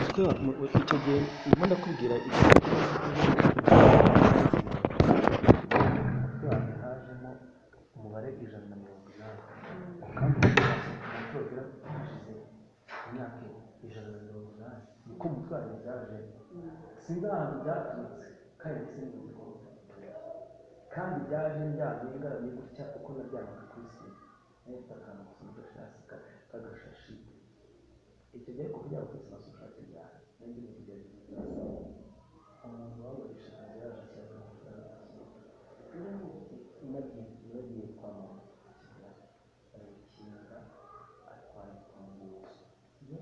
icyo gihe ndimo ndakubwira iki yaho hajemo umubare ijana na mirongo inani ukambwira amatora hashize imyaka ijana na mirongo inani niko umutwaro byaje singahantu byaturutse kandi sinzi ko kandi byaje ndyamye ngaramye gutya uko naryamaga ku isi neza akantu gusa udashasi kagashashi icyo gihe kuvugira ngo kwisi masosiyete byawe n'indi bintu byawe umuntu wamurisha yaje cyane nagiye nagiye kwa muganga arabikinga atwara kwa muganga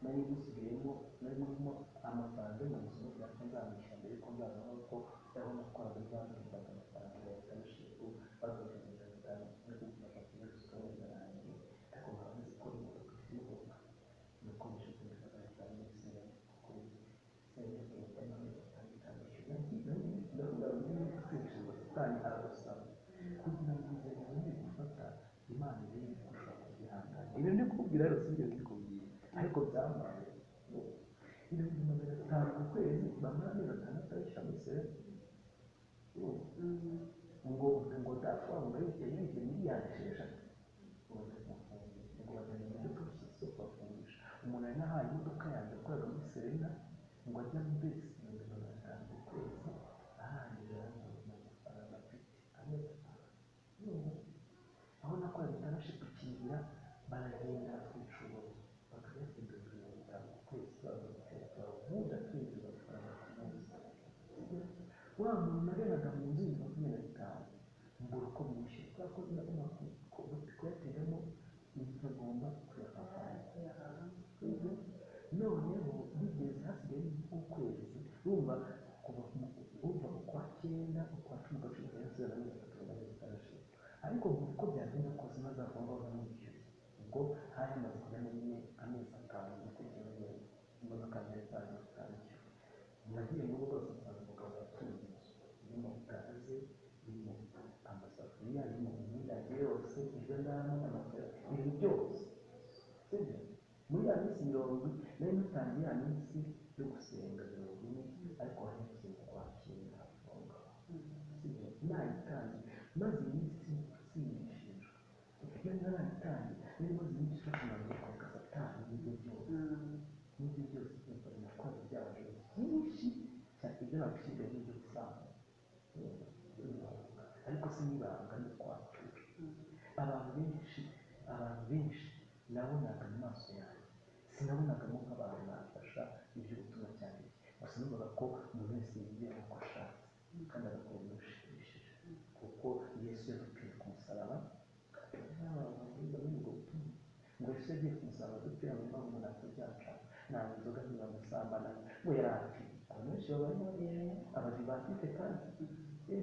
nari gusubiyemo nari ndimo amafaranga mu buzima bwacu nzamwishyura mbere yuko nzazana kuko yari nakoraga byamwitaga amafaranga ya leta y'ishinzwe bakoresheje mirongo itanu no kugira ngo akomeze kubaza yanjye ariko nkaba nzi ko imodoka imugoka nuko mbasha kumenya amafaranga ya leta y'ishinzwe kuri senta leta y'ishinzwe itandukanye ndavuga ngo niba ukoresheje ubusitani arabusaba kugira ngo inguzanyo yongere gufata imana irebe ko ushobora kubyihangana ibyo ndi kubwira rero si byo ndikubwira ariko byambaye ibihumbi magana atanu ku kwezi bamara amezi atandatu ayishyira muri serenite ngo ngo dafuwa ngo yishyure yishyure miliyari esheshatu ngo ndazafunga ngo bazanye imodoka ku isoko bafungisha umuntu ari n'ahaye imodoka yanjye yakoraga muri serena ngo ajya mu besi ibihumbi magana atanu ku kwezi ahangiza mu mafaranga afite amezi atanu aho nakoraga intanashipu kingira baragenda icuro bakajya imbere mirongo itanu ku kwezi baguteka ubundi akinjiza amafaranga ku munsi wa muntu nageraga mu nzu y'ibihumbi makumyabiri na bitanu mbura uko mwishyura kubera ko ndabona ko kuyateramo bikagomba kuyafata noneho bigeze hasigaye nk'ukwezi urumva kuva urumva ukwa cyenda ukwa cumi ugaciro kari gusigaza mirongo itatu na mirongo itanu ishize ariko ngo uko byagenda kose maze agomba kumwishyura ubwo hari hamaze kujyamo nyine amezi atanu yo kugira ngo imodoka nziza zaje zitangira nagiye mu rugo rwose nsanga umugabo yatunze inzu irimo gaze irimo amasafuriya irimo imyenda ye yose ibyo ndabona n'amakara ibintu byose sibyo muri ya minsi mirongo ine nari natangiye ya minsi yo gusenga mirongo ine ariko hari gusenga kwa cyenda afunga sibyo nayitangiye maze iminsi singishijwe iyo narayitangiye nari maze iminsi bakomeje kwaka satani n'ibyo byose n'ibyo byose byumva natwaye byaje byinshi cyane ibyo nagushyize n'ibyo gusanga ariko sinibanga ni kwacu abantu benshi abantu benshi nabonaga mu maso yanjye sinabonagamo nk'abantu bafasha ibyo gutuma cyane gusa numvaga ko umuntu wese yigira uko ashatse kandi agakora ibintu bishimishije kuko yesu yadupfiriye ku musaraba ababwiza muri ubwo butumwa ngo yesu yagiye ku musaraba dupfira mu mpamvu ntacyo byaca ntabwo inzoga ntibamusambana ngo yari ateye abantu benshi babayeho abazi batite kandi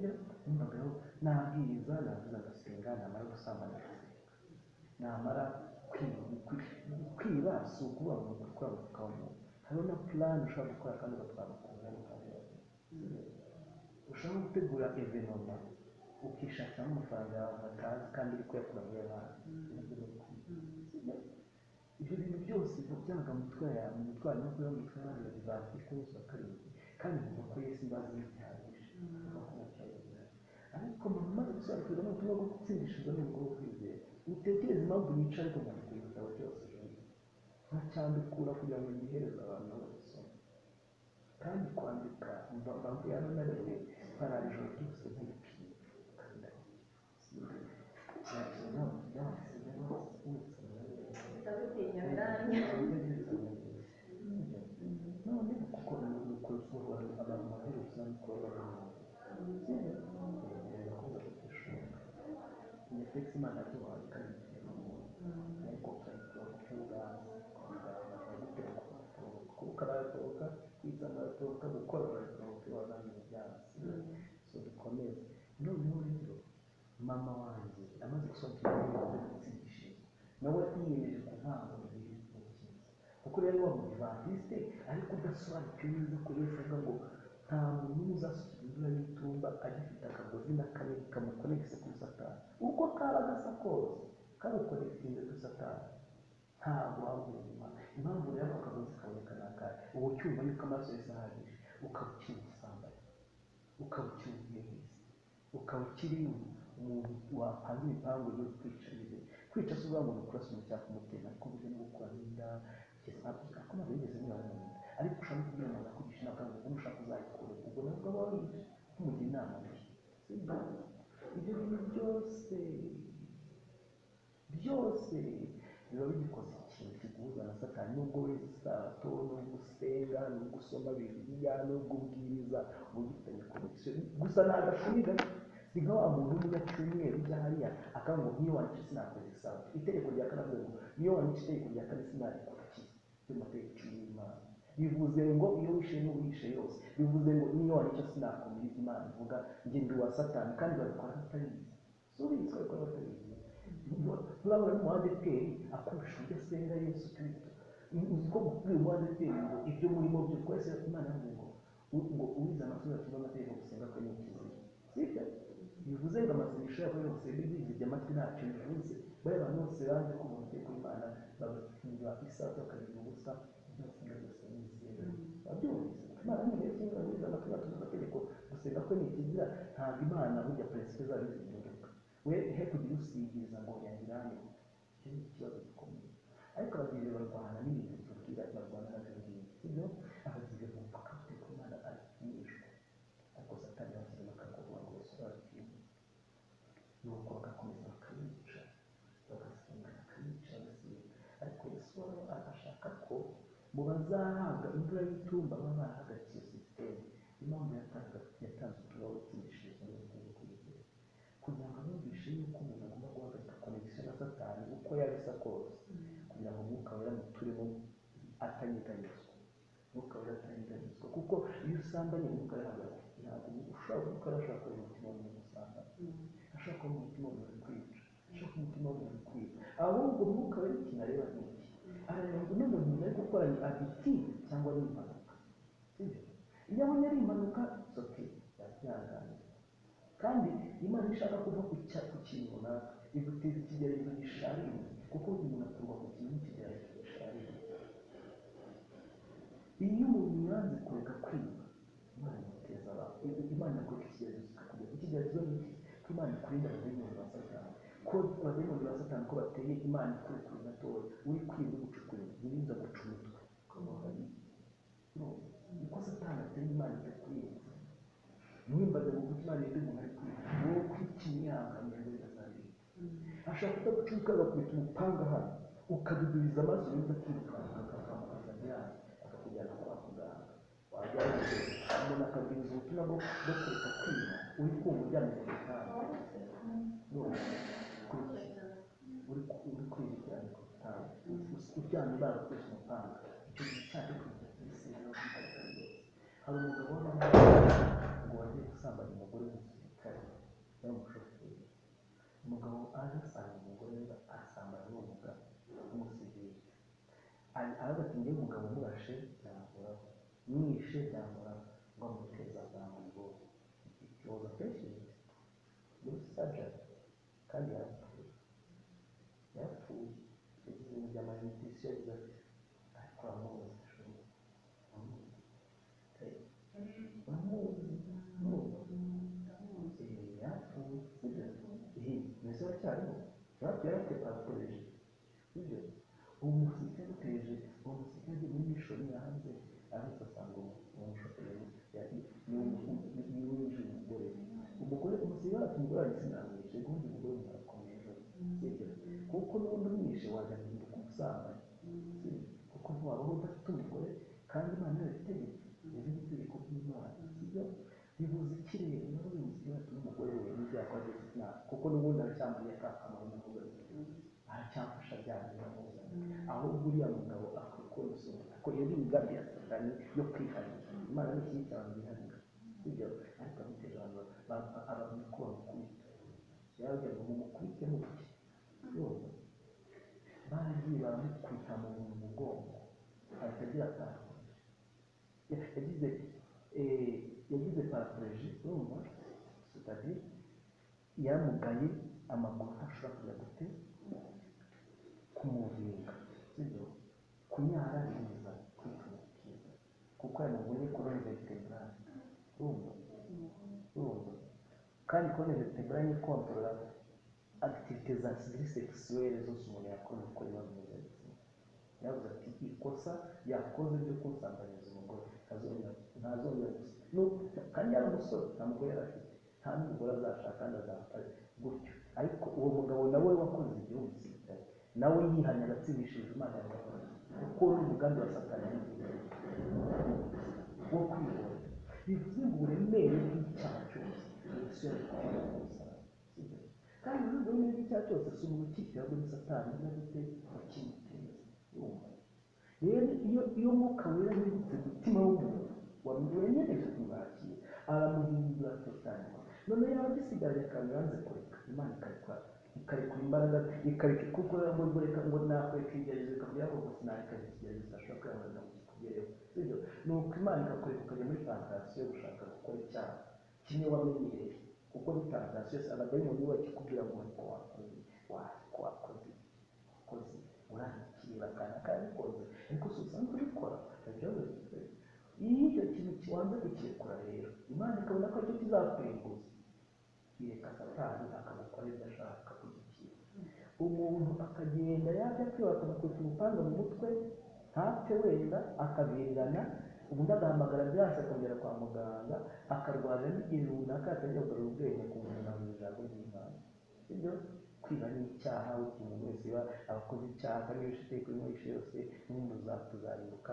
rero numvaga rero nabwiriza navuza agasenga namara gusambana agasenga namara kwiba si ukuba umuntu ukora umwuka w'umuntu hariho na purani ushobora gukora kandi ugatwara amafaranga n'ukabyara ushobora gutegura evenoma ukishakiramo amafaranga yawe batazi kandi uri kuyakura muri banki ibyo bintu byose byaga mu mutwe yawe mu mutwe wawe no kuba mu mutwe y'abandi babiri batwite bose bakarindwi kandi kuva ko yesu imbazi ntihagije ariko mu maze gusobanukirwa n'ubutumwa bwo gutsindishizwa n'ubwo bwo kwizera utekereza impamvu yica ariko nkandika ibitabo byose nkacyandukura kugira ngo ngihereze abantu babisoma kandi kwandika mbavu yaba na rimwe barara ijoro ryose ntibikiye kandi none kuko nukuzuhora abantu baherutse n'uko ndetse imana atubaye ikabikira umuntu ariko ukabikora ku bw'ubwanwa ukabikora ku matoroka kuko aratoroka kwita aratoroka gukora aratoroka wazanye ibyatsi so dukomeze noneho rero mama wanjye amaze gusobanukirwa n'ibintu by'ubutsindishizo nawe yiyemeje kuvangura ibintu kuko rero wa mudivantisite ariko udasobanukiwe neza ko yesu avuga ngo nta muntu uzasukira imvura y'itumba agifite akagozi n'akanini kamukonegise kuri satani uko kaba gasa kose kamukonegisinze kuri satani ntabwo wabura inyuma impamvu rero ako kagozi kaboneka ni akahe uba ucyumva yuko amaraso yose ahagije ukaba ucyumva usambaye ukaba ucyumva iyo wese ukaba ukiri umuntu wapanga ibipangu byo kwica ibintu kwica si ukuvuga ngo ni ukurasa umuntu cyangwa kumutera ariko burya no gukuramo inda kugeza hakurya ko ntabwo yigeze anyura mu nda ariko ushaka kubwira umuntu akugisha inama ngo ubwo ushaka uzayikure ubwo nabwo aba wariye umugira inama sibyo ibyo bintu byose byose biba bigikoze ikintu kiguhuza na satani nubwo wese isato nubwo usenga nubwo usoma bibiliya nubwo ubwiriza uba ugifitanye konegisiyo gusa ntabwo ashuri gato ni nka wa muntu w'umunya cyumweru ujya hariya akavuga ngo niyo wanditse sinakoze isato itegeko rya kane avuga ngo niyo wanditse itegeko rya kane sinarikurikiza byo mu mategeko cumi n'imana bivuze ngo iyo wishe n'uwishe yose bivuze ngo niyo wanditse sinakomeza imana ivuga njye ndi uwa satani kandi babikora batabizi si ubizi babikora batabizi turabona n'umuhanda eteri akurusha ibyo asenga yesu kirisito uziko kuri uyu muhanda eteri ngo ibyo murimo byo twese imana yavuze ngo ngo uwize amashuri atumva amategeko gusenga kwe ni ukizira sibyo bivuze ngo amasengesho yabo yose bizibye amatwi ntacyo bivuze bariya bantu bose baje kumva amategeko y'imana bagatinda isaha bakagira ubusa byose byose ni izera babyumvise imana ni iyo kintu bagize amatwi batumva amategeko gusenga kwe ni ikizira ntabwo imana burya perezida zari zihinduka we he kugira usigiriza ngo yagira hano icyo ni ikibazo gikomeye ariko ababyeyi barwana n'ibintu bitubwira barwana nabyo ngibyo sibyo ababyeyi bumva ko imana ari kumwishwa ariko satani bashyize bakagoba ngo basobanukirwe nuko bagakomeza bakabica bagasenga bakabica bagasenga ariko yesu waba ashaka ko mu bazahabwa imvura y'itumba baba barahagaritse sisiteme impamvu yatanze uturabo wo gutsindishiriza n'ubukungu kuyigera kugira ngo abumvishe yuko umuntu agomba guhagarika konegisiyo na satani uko yaba isa kose kugira ngo umwuka wera muturimo atanyeganyezwa umwuka wera atanyeganyezwa kuko iyo usambanye umwuka yahagaze ntabwo ushobora gukora ashaka kuba umutima w'umuntu usambanye ashaka kuba umutima w'umuntu kwica ashaka kuba umutima w'umuntu kwica ahubwo umwuka wera ikintu areba ni iki arareba ngo n'umuntu nyuma yo gukora ni abiti cyangwa ni impanuka sibyo iyo abonye ari impanuka soke yakwihanganira kandi imana ishaka kuva ku cya- ku kintu runaka iguteza ikigeragezo gishaririwe kuko burya umuntu akurwa ku kintu n'ikigeragezo gishaririwe iyo umuntu yanze kureka kwiba imana imuteza abantu imana ikureka ikigeragezo kikakugeza ikigeragezo ni iki ko imana ikurinda abadayimoni ba satani ko abadayimoni ba satani ko bateye imana ikurekura gatoya uri kwiba ugucukurira ntibiza guca umutwe ukaba wariye niko satani ateye imana itakwirinda nimbaza ngo kuki imana yende umuntu ari kwiba wowe kwita imyihanganire ngo birazabirika ashaka kudacuka agakubita umupanga hano ukadudubiza amaso yumva akirukanka akakwambuka akajyana akakujyana kwa muganga wajyana umuntu akabwiriza ubutumwa bwo bwo kureka kwiba uri kumva uryamye ku gitanda none kuki uri ku- uri kwiba uryamye ku gitanda Us- uryamye baragukoresha umupanga icyo gihe cyaje kwiga isi rero hari umugabo w'amahanga ngo wagiye gusambanya umugore w'umusirikare n'umushoferi umugabo aje asanga umugore we asambanya uwo mugabo w'umusivili aravuga ati njyewe umugabo murashe byamuhoraho mwishe byamuhoraho ngo amuteza bwangu ikibazo akenshi muri sajari kandi yarapfuye yarapfuye yagize ibintu by'amayinitisi yagize ati ariko uramuzi ashobora uramuzi uramuzi uramuzi yapfuye sibyo iyi mbese aracyariho natwe yarafite paratereje sibyo uwo musirikare uteje uwo musirikare muri mishoni yahanze arahise asanga umushoferi niwinjira umugore umugore umusirikare ati umugore wanjye sinamwishe ubundi umugore murakomeye ejo sibyo kuko n'ubundi umwishe wajya guhinduka umusambanyi sibyo kuko ntiwabaho udafite umugore kandi imana yarabitegetse rero itegeko ry'imana sibyo bibuza ikirere nawe bibuza iyo hatuma umugore we n'ibyago agiye gukora kuko n'ubundi aracyambuye ka kamaro n'umugore aracyamfasha ajyanye n'amubona ahubwo uriya mugabo akwiye kubona isobanuro kuko yari imigambi ya satani yo kwiharira imana ni ikindi cyane yiharira sibyo ariko abamutera abantu ba- abantu ko bamukubita yarababwira ngo mumukubite muke yumva baragiye baramukubita mu mugongo ahita agira atanu yagize eh, yagize parapleji urumva sitadi yamugaye amaguru ntashobora kujya gute kumuvinga sibyo kunyara neza kwituma kiza gukorana ubunyekuru vegetable urumva urumva kandi kuri vegetable ni controla activité za sexuelle zose umuntu yakora uko ibibazo by'ubuzima yavuze ati ikosa yakoze ryo kunsambanyiriza umugore ntazongera ntazongera gusa No- kandi yari umusore nta mugore yari afite nta n'umugore azashaka kandi azapfana gutyo ariko uwo mugabo nawe wakoze igihugu gisirikare nawe yihanye agatsibishije imana yawe kuko ni umugambi wa satani y'igihugu wo kwibona bivuze ngo uburemere bw'icyaha cyose umusore twabona ku musaraba sibyo? kandi muri ubwo buremere bw'icyaha cyose si urukikira muri satani na gute wakimuteye urumva rero iyo iyo mwuka wera yibutse umutima w'umuntu wamwemereje kumwakira aramuhindura totali none yaba agisigaje akantu yanze kureka imana ikarekura ikarekura imbaraga ikareka ikukora ngo ngo reka ngo nakureka igerageza ikavuga ngo gusa nareka igerageza ashobora kwihanganira ngo kikugereho sibyo ni uko imana ikakureka ukajya muri fantasiyo yo gushaka gukora icyaha kimwe wamenyereye kuko ni fantasiyo yose abadayimoni we bakikubwira ngo ariko wakoze ariko wakoze wakoze urangikira akana karabikoze ariko si usanzwe ubikora ndabyabona iyo icyo kintu kibanza kukirekura rero imana ikabona ko aricyo kizakurimbuza ireka satani akagukora ibyo ashaka kugikira umuntu akagenda yajya kwiba akamukubita umupanga mu mutwe ntapfe wenda akabirirana ubundi agahamagara byase akongera kwa muganga akarwara n'igihe runaka atangira kugarura ubwenge ku muntu mu ijambo ry'imana sibyo kwiba ni icyaha umuntu wese aba abakoze icyaha kandi iyo ushiteye kuri muri yose n'umuntu uzatuzarimbuka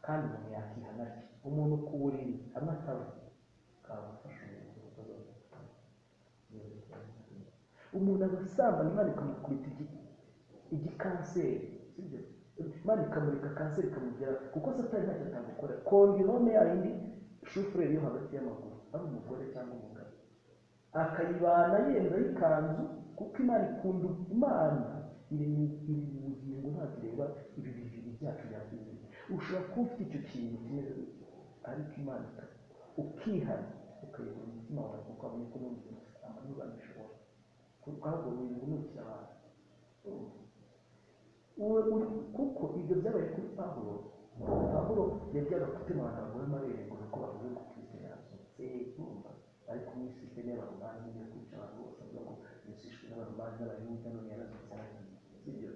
kandi umuntu yakihana ati umuntu ku buriri amatabu kamufasha umuntu gukora umuntu agasambana imana ikamukubita igi- igikanseri sibyo imana ikamurika kanseri ikamugera kuko satani ntacyo atagukora kondirome yayindi shufureri yo hagati y'amaguru ari umugore cyangwa umugabo akayibana yenda y'ikanzu kuko imana ikunda imana iri iri mu bugingo ntabwo ireba ibi bibiri byacu bya bibiri ushobora kuba ufite icyo kintu kimeze gutyo ariko imana ika- ukihana ukayobora umutima wawe kuko abonye ko n'undi amanura bishobora ahubwo buri muntu nukira abantu Uwe uri- kuko ibyo byabaye kuri pawulo pawulo yajyaga gutema abantu bagore amabere ngo nuko bavuze ngo kristo yazutse urumva ariko mu isi ifite n'abaromani yo kwica abantu bose avuga ngo yesu yishwe n'abaromani n'abayuda none yarazutse aragiye sibyo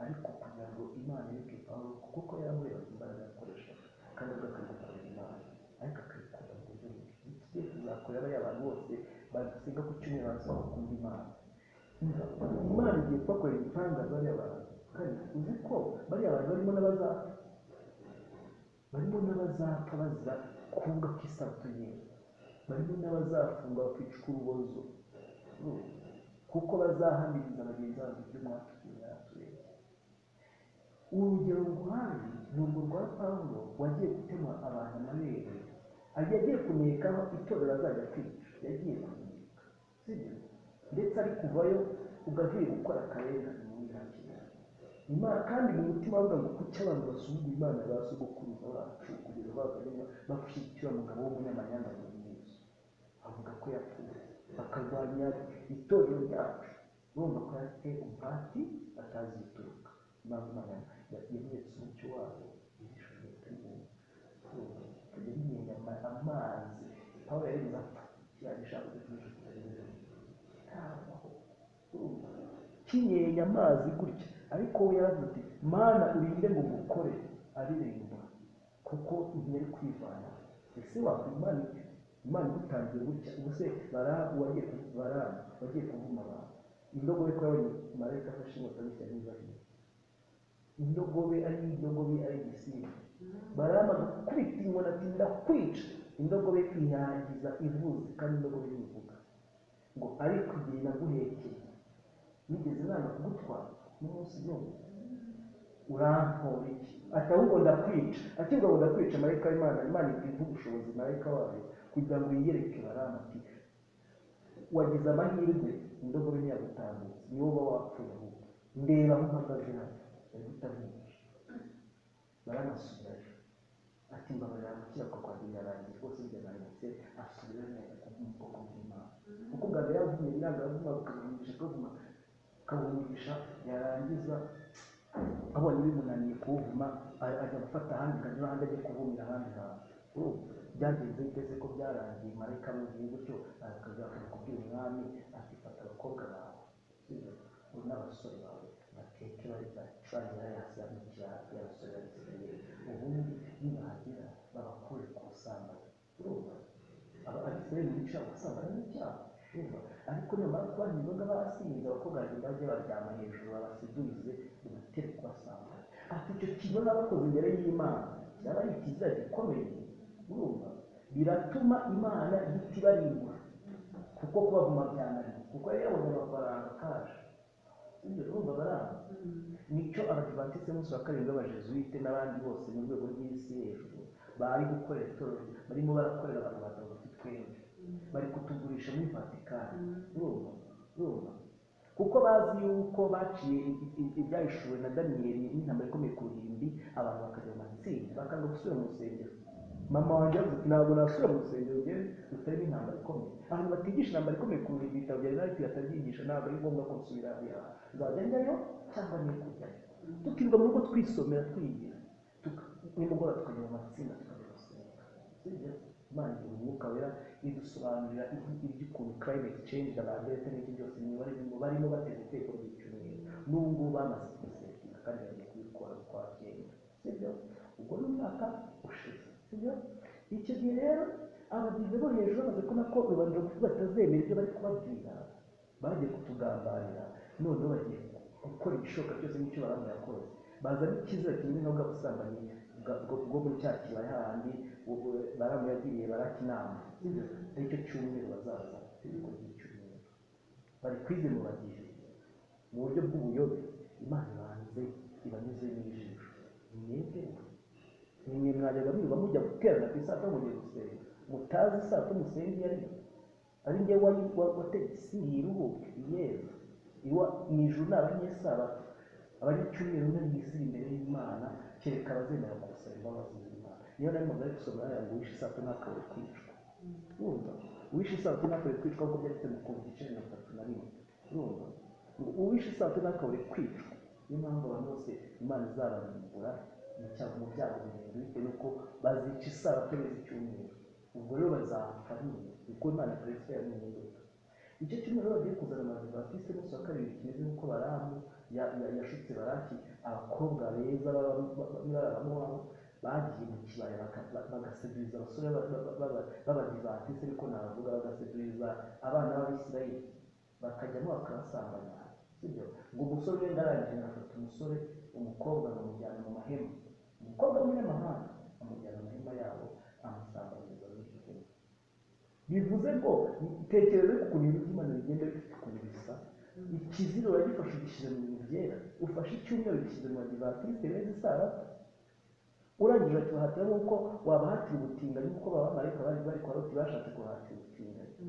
ariko kugira ngo imana ireke pawulo kuko ko yamurebaga imbaraga yakoresha kandi ubwo akayikorera imana ariko akayikora mu buryo bubi ikigiye kuzakora bariya abantu bose basenga ku cyumweru basaba gukunda imana imana igiye kubakorera ibitangaza bariya bantu kandi uzi ko bariya bantu barimo n'abazapfa barimo n'abazapfa bazira kuvuga ko isabato yera barimo n'abazafungwa bakicwa urubozo Urumva? kuko bazahamiriza bagenzi babo ibyo umwaka igihe yaratureba urugero nguhaye ni urwo rwa pawulo wagiye gutema abantu amabere yagiye kunekaho itorero azajya kwica yagiye kuneka sibyo ndetse ari kuvayo ugavuye gukora akarengane mu ntakira imana kandi mu mutima avuga ngo kuki abantu basuzugura imana ba sogokuruza bacu kugira ngo bakamenya bakushyigikira umugabo w'umunyamanyanga mu yesu avuga ko yapfuye bakarwanya itorero ryacu urumva ko yafite umuhati batazi ibituruka impamvu imana yamweretse umucyo wayo yihishuriye umuntu kujya bimenya ama- amazi pawulo yagize apfa yagishaka gukoresha kinyenya amazi gutya ariko we yaravuze ati mana urinde ngo gukore aririmba kuko ntiyari kwivana ese wakwimana iki imana igutangiye gutya ubuse barabu wagiye ku- barabu wagiye kuvuma abantu indogobe ko yabonye marayika afashe inkota bitya niba indogobe ari indogobe ari igisimba barama gukubita inkoni ati ndakwica indogobe irangiza ivuze kandi indogobe ntivuga ngo ariko igihe naguhekeye nigeze nanga kugutwara n'umunsi n'umwe urampora iki ati ahubwo ndakwica akibwa ngo ndakwica marayika w'imana imana ikiva ubushobozi marayika wayo kugira ngo yiyereke barama ati wagize amahirwe indogobe ntiyagutambutse niwe uba wapfuye ahubwo ndeba aho mpagaze hano ndagutamiye baramusubizaje ati mbabarira gukiranuka kwanjye birarangiye rwose byarangiye asubira neza ku bwoko bw'imana kuko ubwanjye yavuye yanga avuma bukamuhungisha akavuma akabumisha yarangiza abonye bimunaniye kuwuvuma a- ajya gufata ahandi akajya ahandi ajya kuvumira ahandi hantu urumva byagenze biteze ko byarangiye marayika amubwiye gutyo akazakomeza kubwira umwami ati fata abakobwa bawe sibyo uri n'abasore bawe bateke bari bacurangira yasi amukira hafi y'abasore babisigariye ubundi nibahagera babakure ku busambanyi urumva aba abisirayeli bica ubusambanyi n'icyaha urumva ariko nyamara kuba ntibaga basinze abakobwa babiri bajya baryama hejuru babasiguze bibatera kubasambana ati icyo kibona bakoze imbere y'imana byaba ari ikiza gikomeye urumva biratuma imana itibarimbura kuko kubavuma byananiye kuko yari yabonye amafaranga kaje ibyo urumva baranga nicyo abadivantisite munsi wa karindwi b'abajezuwite n'abandi bose mu rwego rw'isi hejuru bari gukorera itorero barimo barakorera abantu batagufite twembi bari kutugurisha muri vatikani urumva urumva kuko bazi yuko baciye ibyahishuwe na daniyeli n'intambara ikomeye ku ruhimbi abantu bakajya mu matsinda bakanga gusubira mu rusengero mama wanjye yavuze ati ntabwo nasubira mu rusengero njye rutarimo intambara ikomeye abantu batigisha intambara ikomeye ku ruhimbi ibitabo bya rinari batabyigisha ntabwo ari ngombwa ko nsubira hariya nzajya njyayo cyangwa niyo kujyayo tukirirwa mu rugo twisomera twigira tuka- nimugoroba tukajya mu matsinda tukajya gusenga sibyo imana igira umwuka wera idusobanurira iby'ukuntu climate change abantu ndetse n'ibyo byose ni barimo barimo bateza ibitekerezo by'icyumweru n'ubu ngubu bamaze kubisetinga kandi bagiye kubikora kwa kera sibyo ubwo ni umwaka ushize sibyo icyo gihe rero abagize bo hejuru bamaze kubona ko rubanda rugufi batazemera ibyo bari kubabwira bagiye kutugambarira noneho bagiye gukora igishoboka cyose n'icyo baramu yakoze bazana icyizere kimwe na bwa busambanyi bwa- bwo bwo muri cya kibaya hahandi ubu- baramu yagiriye baraki inama sibyo aricyo cyumweru bazaza ikigo cy'icyumweru bari kwize mu bagizi mu buryo bw'ubuyobe imana ibanze ibanyuze n'ijisho mwebwe nimwe mwajyaga mwiba mujya guterana ku isato mugiye gusenga mutazi isato musenga iyo ari yo ari njye wategisi ntiruhuke yewe iwa mu ijuru ni abanyesabato abanyacyumweru nari yisira imbere y'imana kereka abazemera gusaba imbabazi z'imana niyo nari mugari gusoma yaya ngo wishe isato ntakabure kwicwa urumva uwishe isato ntakabure kwicwa kuko byanditse mu kumva igice mirongo itatu na rimwe urumva ngo uwishe isato ntakabure kwicwa niyo mpamvu abantu bose imana izabarimbura mu cyago mu byago birebire bitewe n'uko bazica isabato neza icyumweru ubwo rero bazapfa nyine kuko imana perezida yabimuhinduka icyo cyumweru bagiye kuzana amazu batiste bose wa kabiri kimeze nk'uko baramu ya- ya- yashutse baraki abakobwa beza b'abamowabu bagiye mu kibaya baka- ba- bagaseduriza abasore b'abadivatiste ariko nabavuga bagaseduriza abana b'abisirayeli bakajyamo bakabasambanya sibyo ngo umusore wenda arangije agafata umusore umukobwa bamujyana mu mahema umukobwa w'umunyamahanga amujyana mu mahema yabo amusambanyiriza muri iryo hema bivuze ngo tekereza ukuntu ibintu by'imana bigenda bifite ukuntu bisa ikiziro uragifashe ugishyize mu bintu byera ufashe icyumweru ugishyize mu badivatiste beza isabato urangije akibahatira nk'uko wabahatira ubutinganyi nk'uko abamarayika bari bari kwa loti bashatse kubahatira ubutinganyi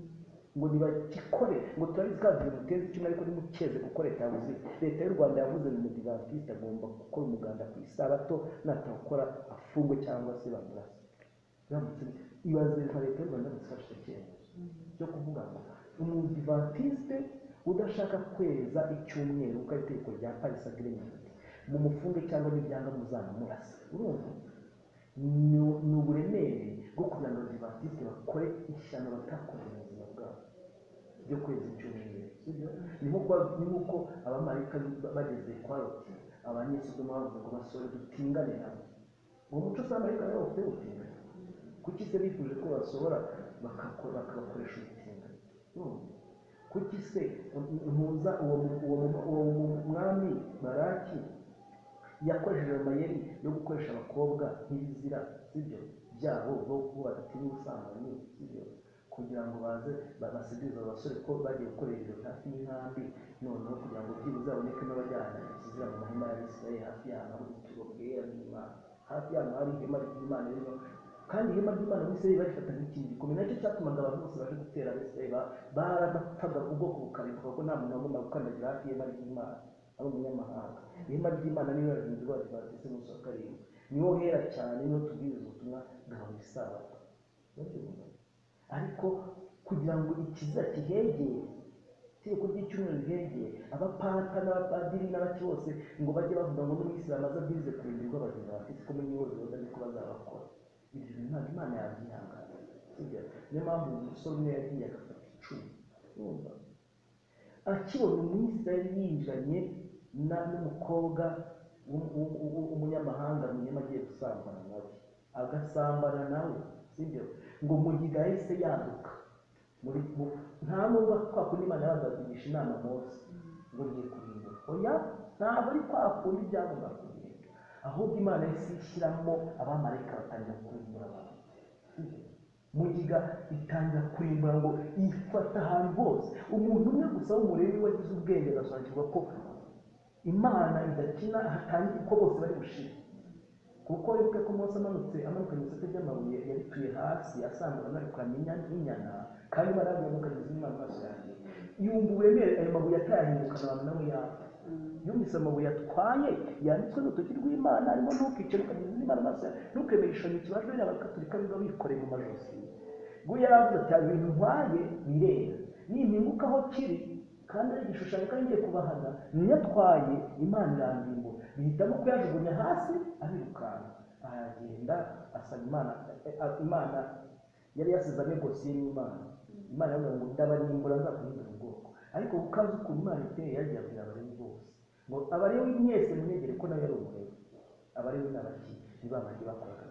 ngo ntibagikore ngo turabizi ko ikintu muteza icyumwe ariko ntimukeze kuko leta yavuze leta y'u rwanda yavuze ngo umudivantiste agomba gukora umuganda ku isabato natawukora afungwe cyangwa se bamurase biramutse ibaze nka leta y'u rwanda gufasha icyemezo cyo kuvuga ngo umudivantiste udashaka kweza icyumweru kuko ari itegeko rya paris agreement mumufunge cyangwa n'ibyanga muzamurase urumva ni ni uburemere bwo kugira ngo abadivatiste bakore ishyano batakora mu buzima bwabo byo kwezi icyumweru sibyo ni nkuko ni nkuko abamarayika bageze kwa loti abanyesodomu bavuze ngo basore dutingane hamwe uwo muco usanga ariko ariwo bafite gutingana kuki se bifuje ko basohora bakakora- bakabakoresha ubutinganyi Urumva? kuki se ntuza uwo mu- uwo mu- uwo mu- mwami baraki yakoresheje amayeri yo gukoresha abakobwa nk'ibizira sibyo byabo bo bo badatinya ubusambanyi sibyo kugira ngo baze ba- basigirize abasore ko bagiye gukorera ibirori hafi y'inkambi noneho kugira ngo byibuze haboneke n'abajyana ikizira mu mahema ya israeli hafi y'ahantu hari ubuturo bwera bw'imana hafi y'ahantu hari ihema ry'imana ririmo kandi ihema ry'imana muri israeli barifata nk'ikintu gikomeye nacyo cyatumaga abantu bose baje gutera abisirayeli barapfaga ubwoko bukarimbuka kuko nta muntu wagombaga gukandagira hafi y'ihema ry'imana ari umunyamahanga ihema ry'imana niyo yarinze badivantise munsi wa karindwi niho hera cyane niho tubwiriza ubutumwa bwa buri sabato Urabyumva? ariko kugira ngo ikiza kihegere itegeko ry'icyumweru riregeye abapata n'abapadiri n'abaki bose ngo bajye bavuga ngo n'umwisilamu aza abwirize kurindirwa abadivantisiti ko muri yose bajya ariko bazabakora ibyo bintu ntabwo imana yabyihanganira sibyo niyo mpamvu umusore umwe yagiye agafata icumu urumva akibona umwisirayeli yinjiranye na- n'umukobwa w'um- w'um- w'um- w'umunyamahanga munyuma agiye gusambana nawe agasambana nawe sibyo ngo mugiga yahise yanduka muri mu- nta nubwo kwa kundi imana yabazakugisha inama mose ngo ngiye kurinda oya ntabwo ari kwa kundi byavuga kurinda ahubwo imana yahise ishyiramo abamarayika batangira kurimbura abantu mugiga itangira kurimbura ngo ifata ahantu hose umuntu umwe gusa w'umurebi wagize ubwenge agasobanukirwa ko imana idakina hatangira ko bose bari bushire kuko wibuke ko Mose amanutse amanukanye isate ry'amabuye yarituye hasi asambura anarukanye inyana kandi barabimukanye izina amaso yanjye yumva uburemere ayo mabuye atayahindukana abantu nawe yapfa yumvise amabuye atwaye yanditswe n'urutoki rw'imana arimo ntukicare ukagize izina amaso yawe ntukemere igishushanyo kibajwe n'abakatolika biba bikoreye mu majosi ubwo yari avuze ati ibintu ntwaye birera nimpinguka aho kiri kandi ari igishushanyo kandi ngiye kubahana niyatwaye imana irandimbo bihitamo kuyajugunya hasi arirukanka aragenda asaba imana eh, imana yari yasize amegosiye n'imana imana yavuga ngo ndabarimbura nzakuhindura ubwoko ariko kuko azi ukuntu imana iteye yagiye abwira abalewi bose ngo abalewi mwese munyegere ko nawe yari umulewi abalewi ni abaki ni ba bandi bakoraga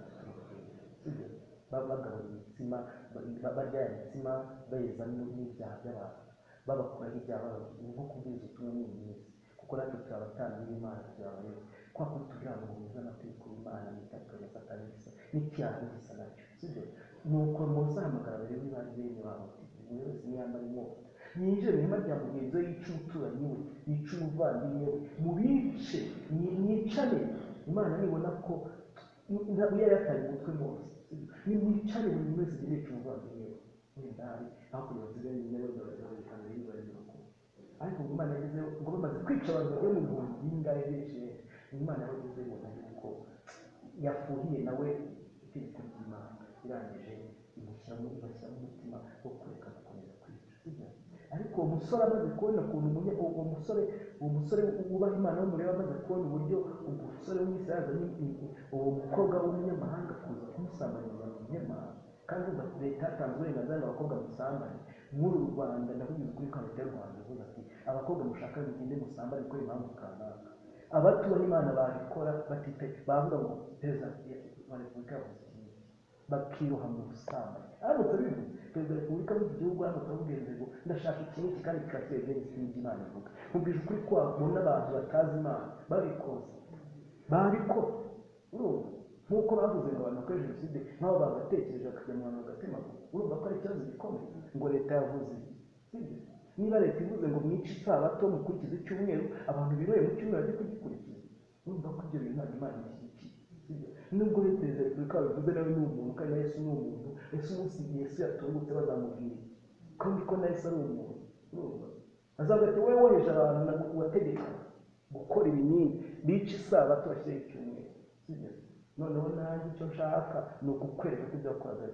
sibyo Ba- bagabura imitsima ba- ba- barya ya mitsima bayeza n'ibyaha by'abantu babakuraho ibyaha bababwira ni nko kubwiriza ubutumwa muri iyi minsi kuko natwe turi abatanga b'imana turi abarezi kwa kundi tugira ngo muze amategeko y'imana mwitatoreza satani gisa n'icyaha gisa nacyo sibyo nuko mose ahamagara bari muri bari bene babo buri wese niyambara inkota yinjire mu ihema rya mugenzi we yica umuturanyi we yica umuvandimwe we mubice mwi- mwicare imana nibona ko ntabwo yari yataye umutwe mose nimwicare buri wese yica umuvandimwe we wenda hari hakurya basigaye nyine bazabazabikana bibaye bakuru ariko ngo imana yagezeho ngo bamaze kwica abantu bagera mu bihumbi bingahe bishe imana yabagezeho ari uko yafuhiye nawe itegeko ry'imana irangije imushyiramo ibashyiramo umutima wo kureka gukomeza kwica sibyo ariko uwo musore amaze kubona ukuntu umunye uwo musore uwo musore wubaha imana w'umureba amaze kubona uburyo uwo musore w'umwisaza uwo mukobwa w'umunyamahanga kuza kumusambaniriza mu munyamahanga kandi uza leta yatanze uburenganzira ngo abakobwa musambane muri uru rwanda ndavugize ukuri kwa leta y'u rwanda ivuga ati abakobwa mushaka mugende musambane kuko impamvu kanaka abatubaha imana babikora batite bavuga ngo perezida wa repubulika yavuze iki bakiroha mu busambanyi aramutse abivuze perezida wa repubulika w'iki gihugu aramutse amubwiza ngo ndashaka ikintu iki kandi kikatwebwe n'ikindi imana ivuga mubwije ukuri ko wabona abantu batazi imana babikoze babikora urumva nk'uko bavuze ngo abantu bakora jenoside nk'abo bagatekereje bakajya mu bantu bagatema urumva ko ari ikibazo gikomeye ngo leta yavuze ibi. Sibyo? niba leta ivuze ngo mwice isabato mukurikize icyumweru abantu biroye mu cyumweru bajye kugikurikiza urumva ko ibyo bintu ntabwo imana ishyigikiye Sibyo? nubwo rero perezida wa repubulika yabivuze nawe ni umuntu kandi na yesu ni umuntu yesu umunsi yesu yatungutse bazamubwira iki? kandi ko na yesu ari umuntu urumva azavuga ati wowe woheje abantu ntabwo wategeka gukora ibinini bica isabato bashyiraho icyumweru Sibyo? noneho nanjye icyo nshaka ni ukukwereka ko ibyo wakoraga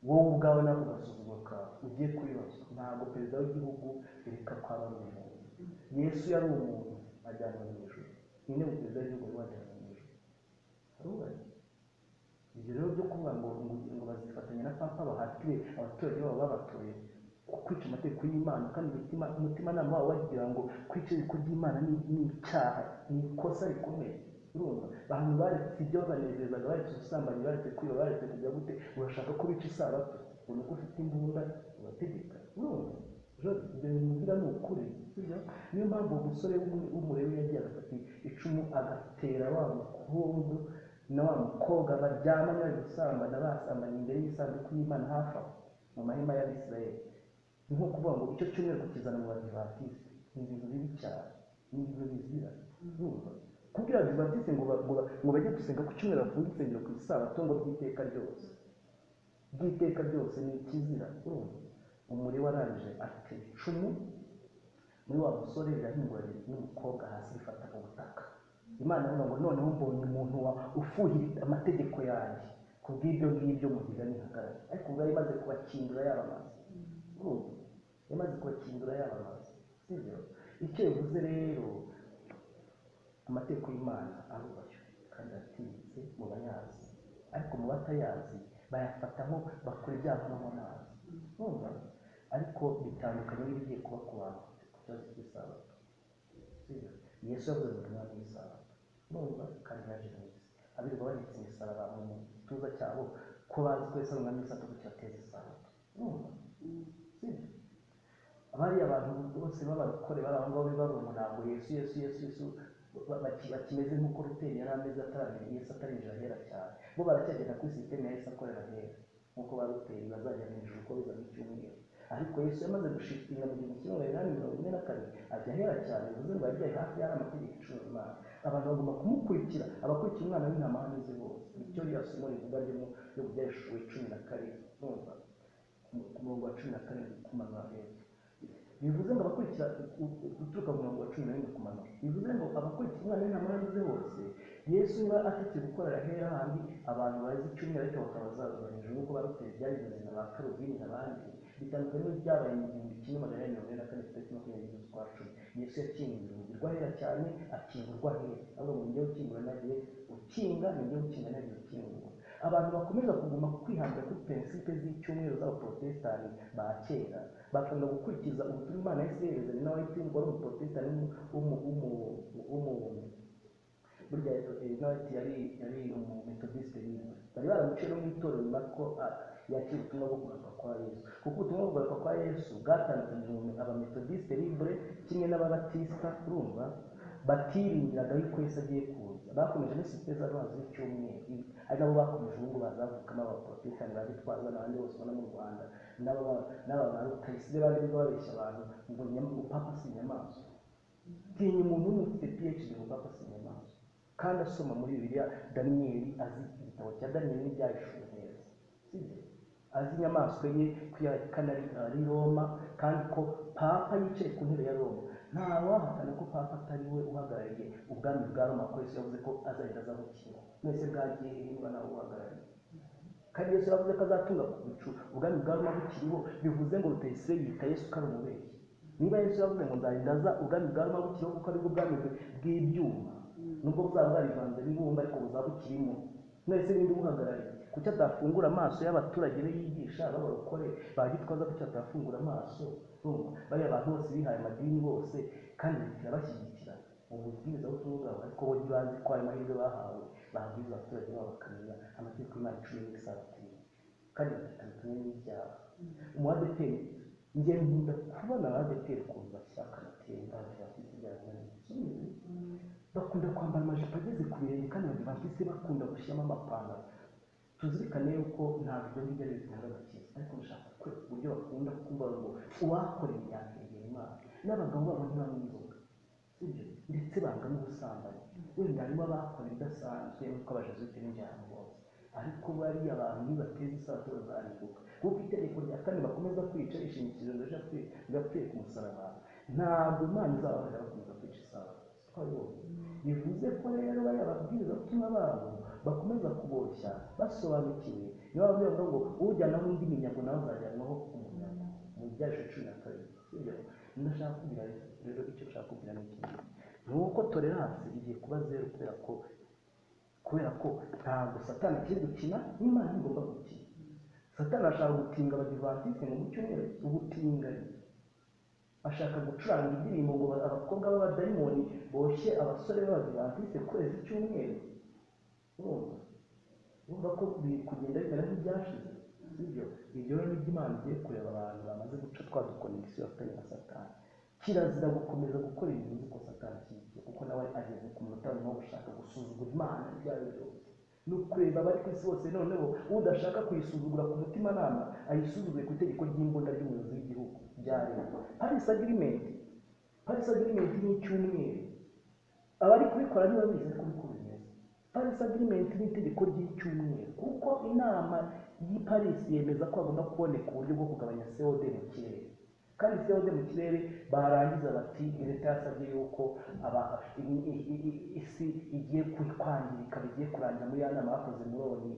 wowe ubwawe nako gasuzuma kawe ugiye kubibaza ntabwo perezida w'igihugu bireka ko aba ari umuntu yesu yari umuntu ajyanwa mu ijoro ninde mu perezida w'igihugu wari wajyanwa mu ijoro arubahiriza ibyo rero byo kuvuga ngo ngo bazifatanya na papa bahatire abaturage babo babatoye kwica amategeko y'imana kandi umutima umutimanama wabo bagira ngo kwica itegeko ry'imana ni- ni icyaha ni ikosa rikomeye urumva abantu baretse ibyo babanezezaga baretse ubusambanyi baretse kwiba baretse kujya gute urashaka ko bica isabato ubona ko ufite imbunda urategeka urumva Rero ibyo bintu mvuga ni ukuri sibyo niyo mpamvu uwo musore w'umu- w'umurebi yagiye agafata icumu agatera wa mukungu na wa mukobwa baryamanye bari gusambana basambanye imbere y'isanduku y'imana hafi aho mu mahema y'abisirayeli ni nko kuvuga ngo icyo cyumweru kukizana mu badivatisi ni ibintu bibi cyane ni ibintu bizira urumva kubwira abadivatisi ngo ba- ngo ba- ngo bajye gusenga ku cyumweru bafunge insengero ku isabato ngo ry'iteka ryose ry'iteka ryose ni ikizira urumva umuri warangije afite icumu muri wa musore rirahinguranye n'umukobwa hasi rifata ku butaka imana ivuga ngo noneho mbonye umuntu wa ufuhira amategeko yanjye ku bw'ibyo ngibyo mugiga ntihagarare ariko ubwo yari imaze kubakingura yabamaze urumva yamaze kubakingura yabamaze sibyo icyo bivuze rero amategeko y'imana arubashywe kandi aratinyitse mu bayazi ariko mu batayazi bayafata nko bakora ibyaha no mu mazi urumva ariko bitandukanye n'ibigiye kuba ku bantu ku kibazo cy'isabato sibyo yesu yavuze ngo umwami w'isabato urumva kandi yaje mu isi abirwa banitse imisaraba mu gituza cyabo ko bazi ko yesu ari umwami w'isabato bityo ateza isabato urumva sibyo bariya abantu bose b'abarokore bari aho ngaho bavuga ngo ntabwo yesu yesu yesu yesu ba- baki- bakimeze nk'uko ruteni yari ameze ataramenye yesu atarinjira ahera cyane bo baracyagenda kuri sisiteme ya yesu akorera ahera nk'uko ba ruteni bazajya mu ijuru uko biza mu cyumweru ariko yesu yamaze gushikira mu gihumbi kimwe magana inani mirongo ine na kane ajya ahera cyane bivuze ngo yajyaye hafi y'ari amategeko icumi imana abantu bagomba kumukurikira abakurikira umwana w'intama aho anyuze hose nicyo ririya somo rivuga ry'umu ryo mu byashuwe cumi na karindwi numva ku murongo wa cumi na karindwi kumanura heza bivuze ngo abakurikira guturuka ku murongo wa cumi na rimwe kumanura bivuze ngo abakurikira umwana w'intama aho anyuze hose yesu niba atetse gukorera hera handi abantu bazi icyumweru ariko bakaba bazaza hejuru nk'uko baruteye byabivuze na ba karubini n'abandi bitandukanye n'ibyabaye mu gihumbi kimwe magana inani mirongo ine na kane tariki makumyabiri n'ebyiri z'ukwa cumi yesu yakinguriye urugi rwahera cyane akingurwa hera ahubwo ngo ngewe ukingura nagiye ukinga ni ngewe ukinga nagiye ukingura abantu bakomeza kuguma kwihambira kuri prinsipe z'icyumweru z'abaporotesitanti ba kera bakunda gukurikiza ubutumwa imana yahise yerezanya nawe wari umuporotesitanti w'umu- w'umu- w'umu burya inoti yari yari umumetodisite nyine bari baramuciyeho mu itorero nyuma ko ah, yakira ubutumwa bwo kugaruka kwa yesu kuko ubutumwa bwo kugaruka kwa yesu bwatandukanyije mu- abametodisite libre kimwe n'ababatisita urumva batiringiraga yuko yesu agiye kuza bakomeje no sisiteme z'amazi y'icyumweru Ibi- ari nabo bakomeje ubu ngubu bazavukamo abaporotesitanti ba gitwaza n'abandi bose ubona mu rwanda n'aba n'aba ba rutayisire bari babeshya abantu ngo nyama- upapa si inyamaswa tinya umuntu ufite phd mu papa si inyamaswa kandi asoma muri bibiliya daniyeli azi igitabo cya daniyeli n'ibyayishuwe neza sibyo azi inyamaswa ye ko yakana ari ari roma kandi ko papa yicaye ku ntebe ya roma ntawahakana ko papa atari we uhagarariye ubwami bwa roma ko yesu yavuze ko azagenda azabukira mwese bwagiye niba nawe uhagarariye kandi yesu yavuze ko azatunga ku bicu ubwami bwa roma bukiriho bivuze ngo rutayisire yita yesu ko ari umubeshyi niba yesu yavuze ngo nzarinda aza ubwami bwa roma bukiriho kuko aribwo bwami bwe- bw'ibyuma nubwo buzaba bwarivanze n'ibumba ariko buzaba bukirimo mwese ninde ubuhagarariye kuki atafungura amaso y'abaturage be yigisha b'abarokore ba gitwaza kuki atafungura amaso urumva bariya abantu bose bihaye amadini bose kandi bitira bashyigikira ububwiriza butumwa bwabo ariko bo ntibazi ko ayo mahirwe bahawe babwiza abaturage babo bakamenya amategeko y'imana icumi n'isabatini kandi bakitandukanya n'ibyaha umuadeperi njye nkunda kubona abadeperi ukuntu bashaka amatemba bafite ibyaha bakunda kwambara amajipo ageze ku birenge kandi badivantisi bakunda gushyiramo amapantaro tuzirikane yuko ntabwo ibyo ngibyo ari bitanga agakiza ariko ndashaka ko uburyo bakunda kuvuga ngo uwakoreye yakwegera imana n'abagabo babo ntibamwibuka sibyo ndetse banga n'ubusambanyi wenda harimo abakora ibidasanzwe nk'uko abajesuite n'injyana bose ariko bariya abantu nibateza isabato bazaribuka kuko itegeko rya kane bakomeza kwica ishingikirizo rigapfuye ku musaraba ntabwo imana izababarira bakomeza kwica isabato twabibonye bivuze ko rero bariya babwiriza butumwa babo bakomeza kuboshya basobanukiwe niba bavuga ngo ujyanaho undi minyago nawe azajyanwaho umunyago mu byasho cumi na kabiri sibyo ndashaka kugira rero icyo nshaka kugira ni iki ni uko tolerance igiye kuba zeru kubera ko kubera ko ntabwo satani akiri gukina n'imana igomba gukina satani ashaka gutinga abadivantisite ngo mu cyumweru ubutinganyi ashaka gucuranga indirimbo ngo abakobwa b'abadayimoni boshye abasore b'abadivantisite kwezi icyumweru urumva urumva ko biri kugenda bimera nk'ibyashize sibyo ibyo rero nibyo imana igiye kureba abantu bamaze guca twa dukonegisiyo bafitanye na satani kirazira gukomeza gukora ibintu uzi ko satani kibyo kuko nawe ageze ku munota wa nyuma wo gushaka gusuzugura imana ibyo ari byo byose ni ukureba abari ku isi bose noneho udashaka kuyisuzugura ku mutimanama ayisuzuguye ku itegeko ry'imbunda ry'umuyobozi w'igihugu bya leta paris agreement paris agreement ni icyumweru abari kubikora ntibabizi ariko niko bimeze paris agreement ni itegeko ry'icyumweru kuko inama y'i paris yemeza ko hagomba kuboneka uburyo bwo kugabanya cod mu kirere kandi cod mu kirere barangiza bati leta yasabye yuko aba- i- i- i- isi igiye ku- kwangirika bigiye kurangira muri ya nama bakoze muri oni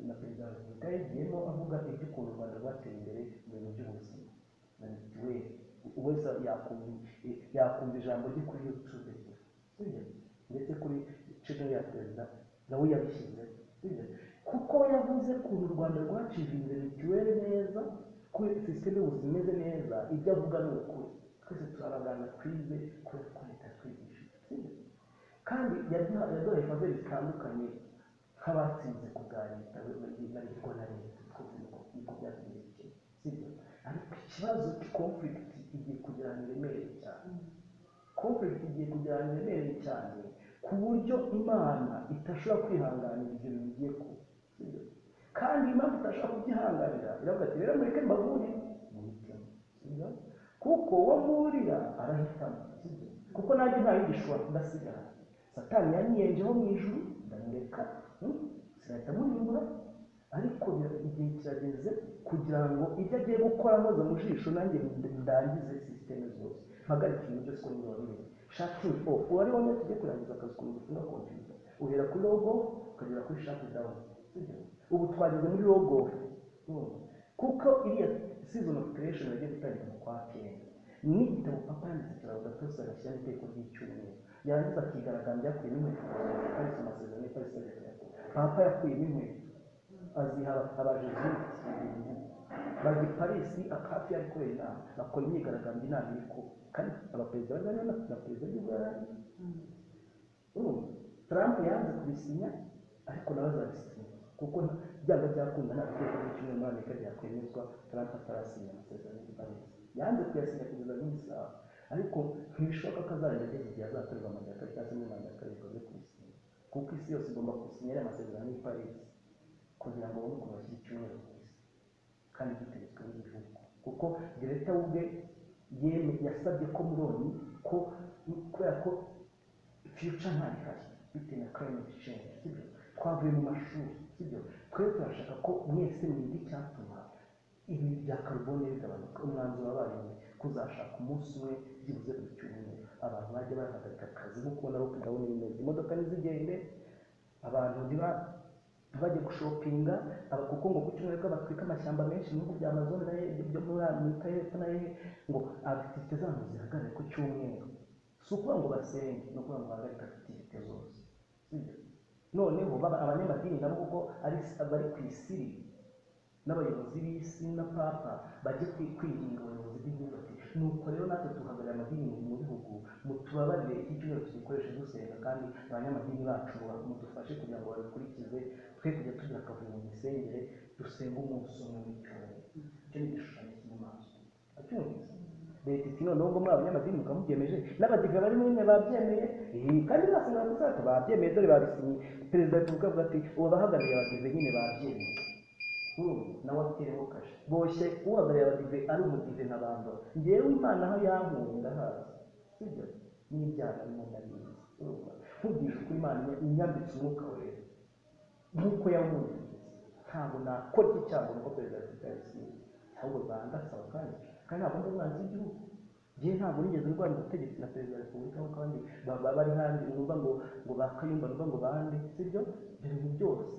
na perezida wa repubulika yagiyemo avuga iby'ukuntu u rwanda rwateye imbere mu bintu by'ubuzima na mitiweli wese yakumva yakumva ijambo rye kuri yutube sibyo ndetse kuri cino ya perezida nawe yabishyize sibyo kuko yavuze ukuntu u rwanda rwacije imbere mituweli neza ko sisiteme y'ubuzima imeze neza ibyo avuga ni ukuri twese turabagana twize kubera ko leta twigisha sibyo kandi yaduhaye faveri zitandukanye nk'abatsinze kuganira bariko na leta twavuga ko byatumye sibyo ariko ikibazo conflict igiye kugira ngo iremere cyane conflict igiye kugira ngo iremere cyane ku buryo imana itashobora kwihanganira ibyo bintu bigiye kuba sibyo kandi imana itashobora kubyihanganira iravuga ati rero mureke mbavure mu mitima sibyo kuko uwo mburira arahitamo sibyo kuko nanjye nta yigishwa ndasigara satani yanyiyenjeho mu ijuru ndamureka sinahita munyungura ariko igihe kirageze kugira ngo ibyo agiye gukora nkoze mu jisho nanjye ndangize sisiteme zose mpagarike ibintu byose uko biba bimeze shati o uwari wamwe tujye kurangiza akazi k'umuntu utunga kompiyuta uhera kuri logo ukagera kuri shati dawuni ubu twageze muri logo kuko iriya season of creation yagiye gutangira mu kwa kenda ni igitabo papa yanditse turavuga twese agashyira n'iteko ry'icyumweru yarangiza akigaragambya yakuyemo inkweto ikarisa amasezerano ikarisa leta papa yakuyemo inkweto aziha abajeziti bajya i parisi akafi yari kubera inama bakora imyigaragambyo inama iri kuba kandi abaperezida bari bari na perezida w'igihugu yari ari trump yanze kubisinya ariko nawe azabisinya kuko byanga byakunda nta biteko by'icyumweru muri amerika byakwemezwa trump atarasinya amasezerano y'i parisi yanze kuyasinya kugeza n'isaha ariko ntibishoboka ko azarenga igihe azakorerwa manda ya kabiri cyangwa se muri manda ya kabiri ngo aze kubisinya kuko isi yose igomba gusinya ariya masezerano y'i parisi kugira ngo babone ukuntu bashyira icyumweru ku isi kandi duteretswe n'igihugu kuko gereta we ubwe yeme yasabye ko muroni ko kubera ko fiyuca ntayo ihari bitewe na climate change sibyo twavuye mu mashuri sibyo twe turashaka ko mwese mwige icyatuma ibi bya karubone bigabanuka umwanzuro wabaye kuzashaka umunsi umwe byibuze buri cyumweru abantu bajya bahagarika akazi nk'uko ubona bo gahunda bimeze imodoka ntizigende abantu ntiba bajya gushopinga kuko ngo ku cyumweru ko batwika amashyamba menshi mu bihugu bya amazon na byo muri amerika y'epfo na hehe ngo agitifite zabo zihagarare ku cyumweru si ukuvuga ngo basenge ni ukuvuga ngo bahagarike agitifite zose noneho abanyamadini nabo kuko bari ku isiri n'abayobozi b'isi na papa bajye kwirinda abayobozi b'igihugu bati nuko rero natwe tuhagarara amadini mu bihugu mutubabarire iki cyumweru tugikoreshe dusenga kandi abanyamadini bacu mudufashe kugira ngo babikurikize twe kujya tugira akavuyo mu misengere dusenge umunsi umwe mu cyumweru icyo ni igishushanyo cy'inyamaswa acyumvise leta iti noneho ngo muri abanyamadini mukamubyemeje n'abadive bari muri mwe babyemeye kandi basenga gusa bato babyemeye dore babisinye perezida repubulika avuga ati ubu abahagarariye abadive nyine babyemeye nawe atereho kashe boshye uhagarariye abadive ari umudive nka bandora ngewe imana aho yankuye ndahazi sibyo n'ibyaha birimo ndabizi nkubwije ukuri imana inyambitse umwuka wera nk'uko yawunyambitse ntabwo nakora iki cyago nuko perezida wa repubulika yabisinye ahubwo bandasaba kandi kandi ntabwo ndi umwanzi w'igihugu ngewe ntabwo nigeze ndwara ubutegetsi na perezida wa repubulika nk'uko abandi bari handi numva ngo ngo bakayumva numva ngo bande sibyo ibyo bintu byose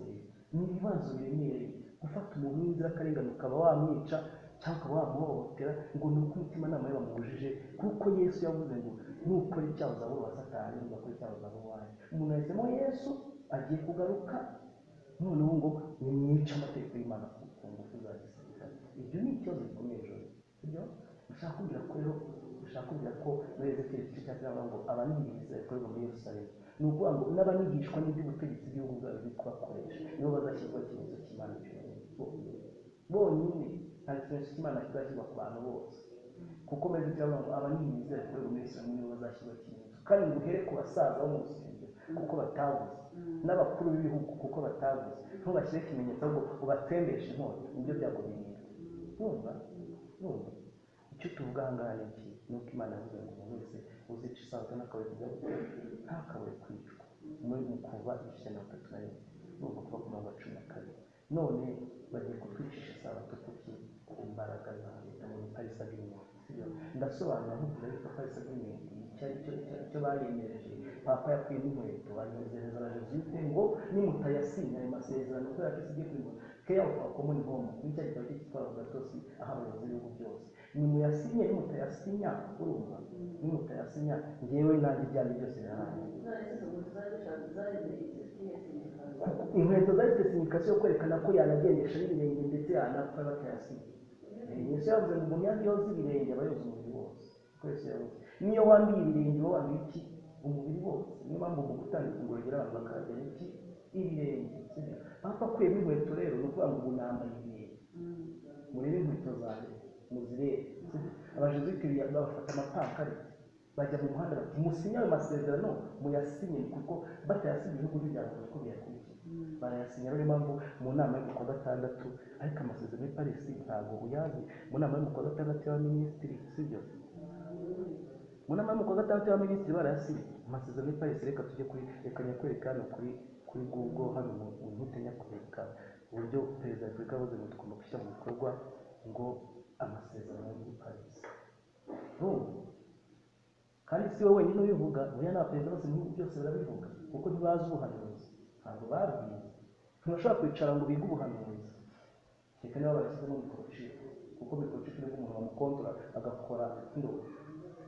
ni ibibazo biremereye gufata umuntu w'inzirakarengane ukaba wamwica cyangwa ukaba wamuhohotera ngo ni uko umutimanama we bamubujije kuko yesu yavuze ngo nukora icyaha uzabura uwa satani ugakora icyaha uzabura uwanjye umuntu yahisemo yesu agiye kugaruka noneho ngo nimwice amategeko y'imana ku ngufu za gisirikare ibyo ni ikibazo gikomeye ejo sibyo ushaka kubwira ko rero ushaka kubwira ko muri ezekeri igice cya cyangwa ngo abanigishwa bikorerwa muri yerusalemu ni ukuvuga ngo n'abanigishwa n'iby'ubutegetsi bw'ibihugu bwabo biri kubakoresha nibo bazashyirwa ikimenyetso cy'imana cy'umuntu bonyine nta kimenyetso cy'imana kizashyirwa ku bantu bose kuko meze cyangwa ngo abaninyiza bikorerwa muri islamu nibo bazashyirwa ikimenyetso kandi ngo uhere ku basaza bo mu rusengero kuko batavuze n'abakuru b'ibihugu kuko batavuze ntubashyire ikimenyetso ngo ubatsembeshe inkota nibyo byago birindwi numva numva icyo tuvuga aha ngaha ni iki ni uko imana yavuze ngo umuntu wese uzica isabato n'akabuye kujya ntakabuye kwicwa muri mu kuva ijana na batatu na rimwe nubwo kuva ku mirongo cumi na kabiri none bagiye kutwicisha isabato kuki ku mbaraga za leta muri parisa b'imyuga ndasobanura nkubwira yuko parisa b'imyuga icyo bayemereje papa yakuyemo inkweto banezereza abajesuite ngo nimutayasinya ayo masezerano kubera ko isi igiye kuyibona care of common home bityo kikaba cyitwa gatotsi aho abayobozi b'ibihugu byose nimuyasinye nimutayasinya urumva nimutayasinya ngewe nanjye ibyanjye byose birarangiye inkweto zari desinikasiyo yo kwerekana ko yanagendesha n'ibirenge ndetse yanapfa batayasinya yesu yavuze ngo umuntu iyo yoza ibirenge aba yoza umubiri wose twese yavuze niyo wambiye ibirenge uba wambiye iki umubiri wose niyo mpamvu mu gutandika ingorogero abantu bakaragira iki ibirenge sibyo papa akuyemo inkweto rero ni ukuvuga ngo ubu nambaye ibirenge murebe inkweto zanjye muzirebe abajezikiri bafata amapantaro bajya mu muhanda bati musinye ayo masezerano muyasinye kuko batayasinye ibihugu by'ibyaro kuko biyakurikiye barayasinya rero mpamvu mu nama yo ku wa gatandatu ariko amasezerano y'i parisi ntabwo uyazi mu nama yo ku wa gatandatu y'abaminisitiri sibyo mu nama yo ku wa gatandatu y'abaminisitiri barayasinye amasezerano y'i parisi reka tujye kuri reka nyakwereka hano kuri kuri google hano mu nkute nyakwereka uburyo perezida wa repubulika yavuze ngo tugomba gushyira mu bikorwa ngo amasezerano y'i parisi kandi si wowe wenyine ubivuga buriya nta perezida bose mu bihugu byose barabivuga kuko ntibazi ubuhanuzi ntabwo babwiye ntibashobora kwicara ngo bige ubuhanuzi reka niba barashyizemo mikorochipe kuko mikorochipe nibwo umuntu bamukontora agakora ndo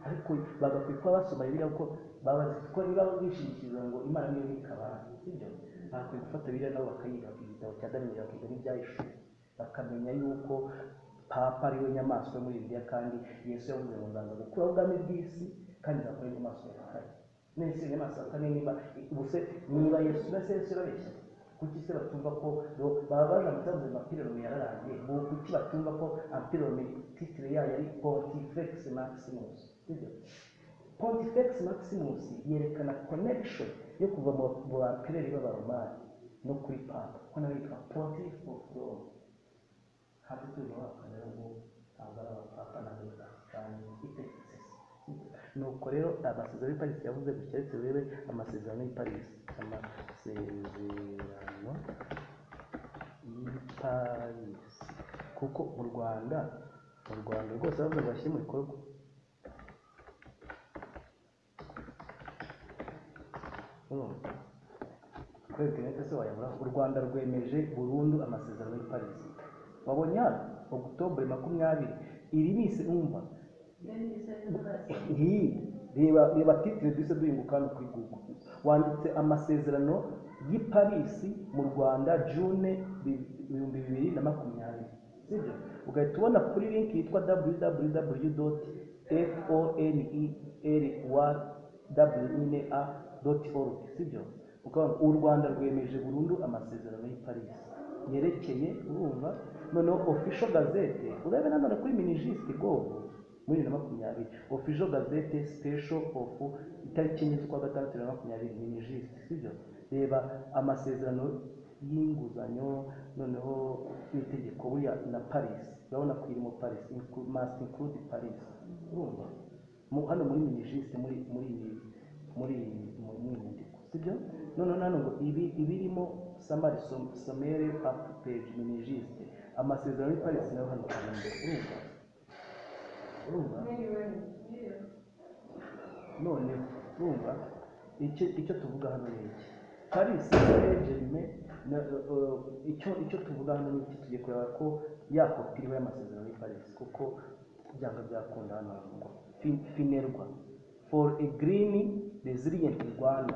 ariko bagakwiye kuba basoma biriya kuko baba bazi ko niba bishingikiriza ngo imana niyo ibika abantu sibyo bakwiye gufata biriya nabo bakayiga igitabo cya daniyeli bakiga n'ibyahishuwe bakamenya yuko papa ariwe nyamaswa yo muri bibiliya kandi yesu yavuze ngo nzaza gukura ubwami bw'isi kandi nzakora inyamaswa ya kane nese inyamaswa ya kane niba ubuse niba yesu mbese yesu yarabeshya kuki se batumva ko bo- baba baje amatabuze amapironi yararangiye ngo kuki batumva ko amapironi titire yayo ari pontifex maximus sibyo pontifex maximus yerekana connection yo kuva mu mu bapireri b'abaromani no kuri papa ko nawe yitwa pontif of rome hafi tuzi wakana ngo ntabwo ari abapapa ntabwo ari abapapa itegetse nuko rero amasezerano y'i parisi yavuze gutya ariko urebe amasezerano y'i parisi amasezerano y'i parisi kuko mu rwanda mu rwanda rwose bavuze ngo bashyire mu bikorwa urumva kuri interineti se wayabura u rwanda rwemeje burundu amasezerano y'i parisi wabonye hano ogutobure makumyabiri iri ni isi umva iyi reba reba titire duhise duhinguka hano kuri google wanditse amasezerano y'i parisi mu rwanda june ibihumbi bibiri na makumyabiri sibyo ugahita ubona kuri link yitwa www fonerwa org sibyo ukabona u rwanda rwemeje burundu amasezerano y'i parisi yerekeye urumva noneho ofisho gazete urebe nanone kuri minijisiti govu muri bibiri na makumyabiri ofisho gazete sipesho ofu itariki enye z'ukwa gatandatu bibiri na makumyabiri minijisiti sibyo reba amasezerano y'inguzanyo noneho n'itegeko buriya na parisi urabona ko irimo parisi masiti inkurude parisi urumva Mu- hano muri minijisiti muri muri iyi muri iyi mu mu iyi nyandiko sibyo noneho nano ngo ibi ibirimo samari som- somere apu peji minijisite amasezerano y'i parisi nayo hano ari imbere urumva urumva none urumva icyo icyo tuvuga hano ni iki parisi ejerime icyo icyo tuvuga hano ni iki tugiye kureba ko yakopiriwe amasezerano y'i parisi kuko byanga byakunda hano hantu ngo Fin- finerwa for a green resilient rwanda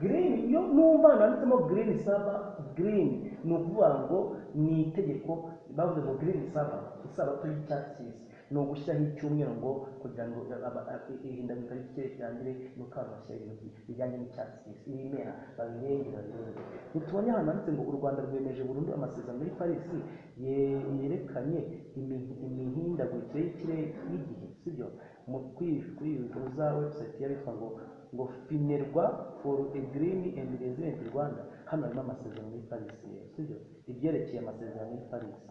green iyo numva nanditsemo green saba green ni ukuvuga ngo ni itegeko bavuze ngo green saba isabato y'icyatsi kibisi ni ugushyiraho icyumweru ngo kugira ngo aba- a- ihindagurika ry'ikirere kirangire nuko abantu bashyira ibintu bijyanye n'icyatsi kibisi ibimera babirenge babirenge ntitubonye ahantu handitse ngo u rwanda rwemeje burundu amasezerano y'i parisi ye- yerekanye imi- imihindagurikire y'ikirere y'igihe sibyo mu kwi- kuri iyi nkuru za website yabitwa ngo ngo finerwa for a green and resilient rwanda hano harimo amasezerano y'i parisi rero, sibyo ibyerekeye amasezerano y'i parisi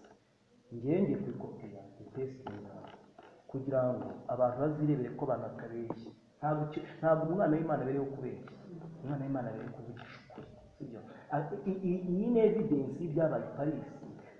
ngewe ngiye kubikopera ipesitinga kugira ngo abantu bazirebere ko abantu batabeshya ntabwo icyo- ntabwo umwana w'imana aberewe kubeshya umwana w'imana aberewe kuvugisha ukuri sibyo A- i- i- iyi ni evidensi y'ibyabaye i parisi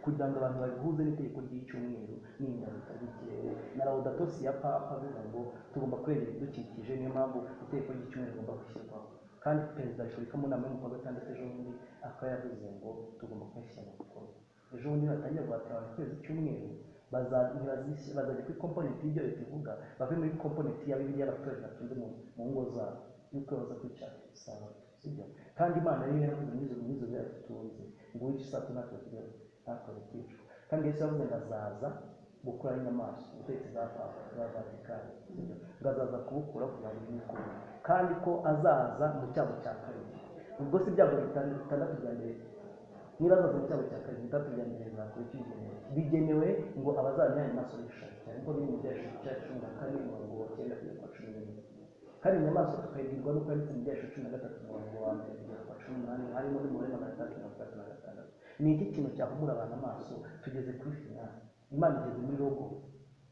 kugira ngo abantu babihuze n'itegeko ry'icyumweru n'ingaruka z'ikirere na rawudatosi ya papa avuga ngo tugomba kurengera ibidukikije niyo mpamvu itegeko ry'icyumweru rigomba gushyirwaho kandi perezida wa repubulika mu nama yo mu kwa gatandatu ejo bundi akaba yavuze ngo tugomba kuyashyira mu bikorwa ejo bundi batangira guhatanira mu kwezi cy'umweru baza- ntibazishy- bazajya kuri komponenti y'ibyo leta ivuga bave muri komponenti ya bibiliya abaturage batunze mu mu ngo zabo y'uko baza kwica usanga sibyo kandi imana rero yaravuze muri izo n'izo yaradutunze ngo wice saa sita ntacyo tugira ntacyo twicwa kandi yesu yavuze ngo azaza gukuraho inyamaswa ubutegetsi bwa papa bwa vatikani sibyo ngo azaza kubukura kugira ngo bwikure kandi ko azaza mu cyago cya kabiri ubwo si ibyago bitanu- bitandatu bya mbere niba azaza mu cyago cya kabiri bitandatu bya mbere bizakurikirwa bigenewe ngo abazabona ayo maso bishaka cyane ko biri mu byashu cya cumi na kane umurongo wa cyenda kugera kwa cumi n'imwe kandi inyamaswa tukayibwirwa n'uko yanditse mu byashu cumi na gatatu umurongo wa mbere kugera kwa cumi n'umunani harimo n'umubare magana atandatu mirongo itatu na gatandatu ni iki kintu cyahumura abantu amaso tugeze kuri finali imana igeze muri rogo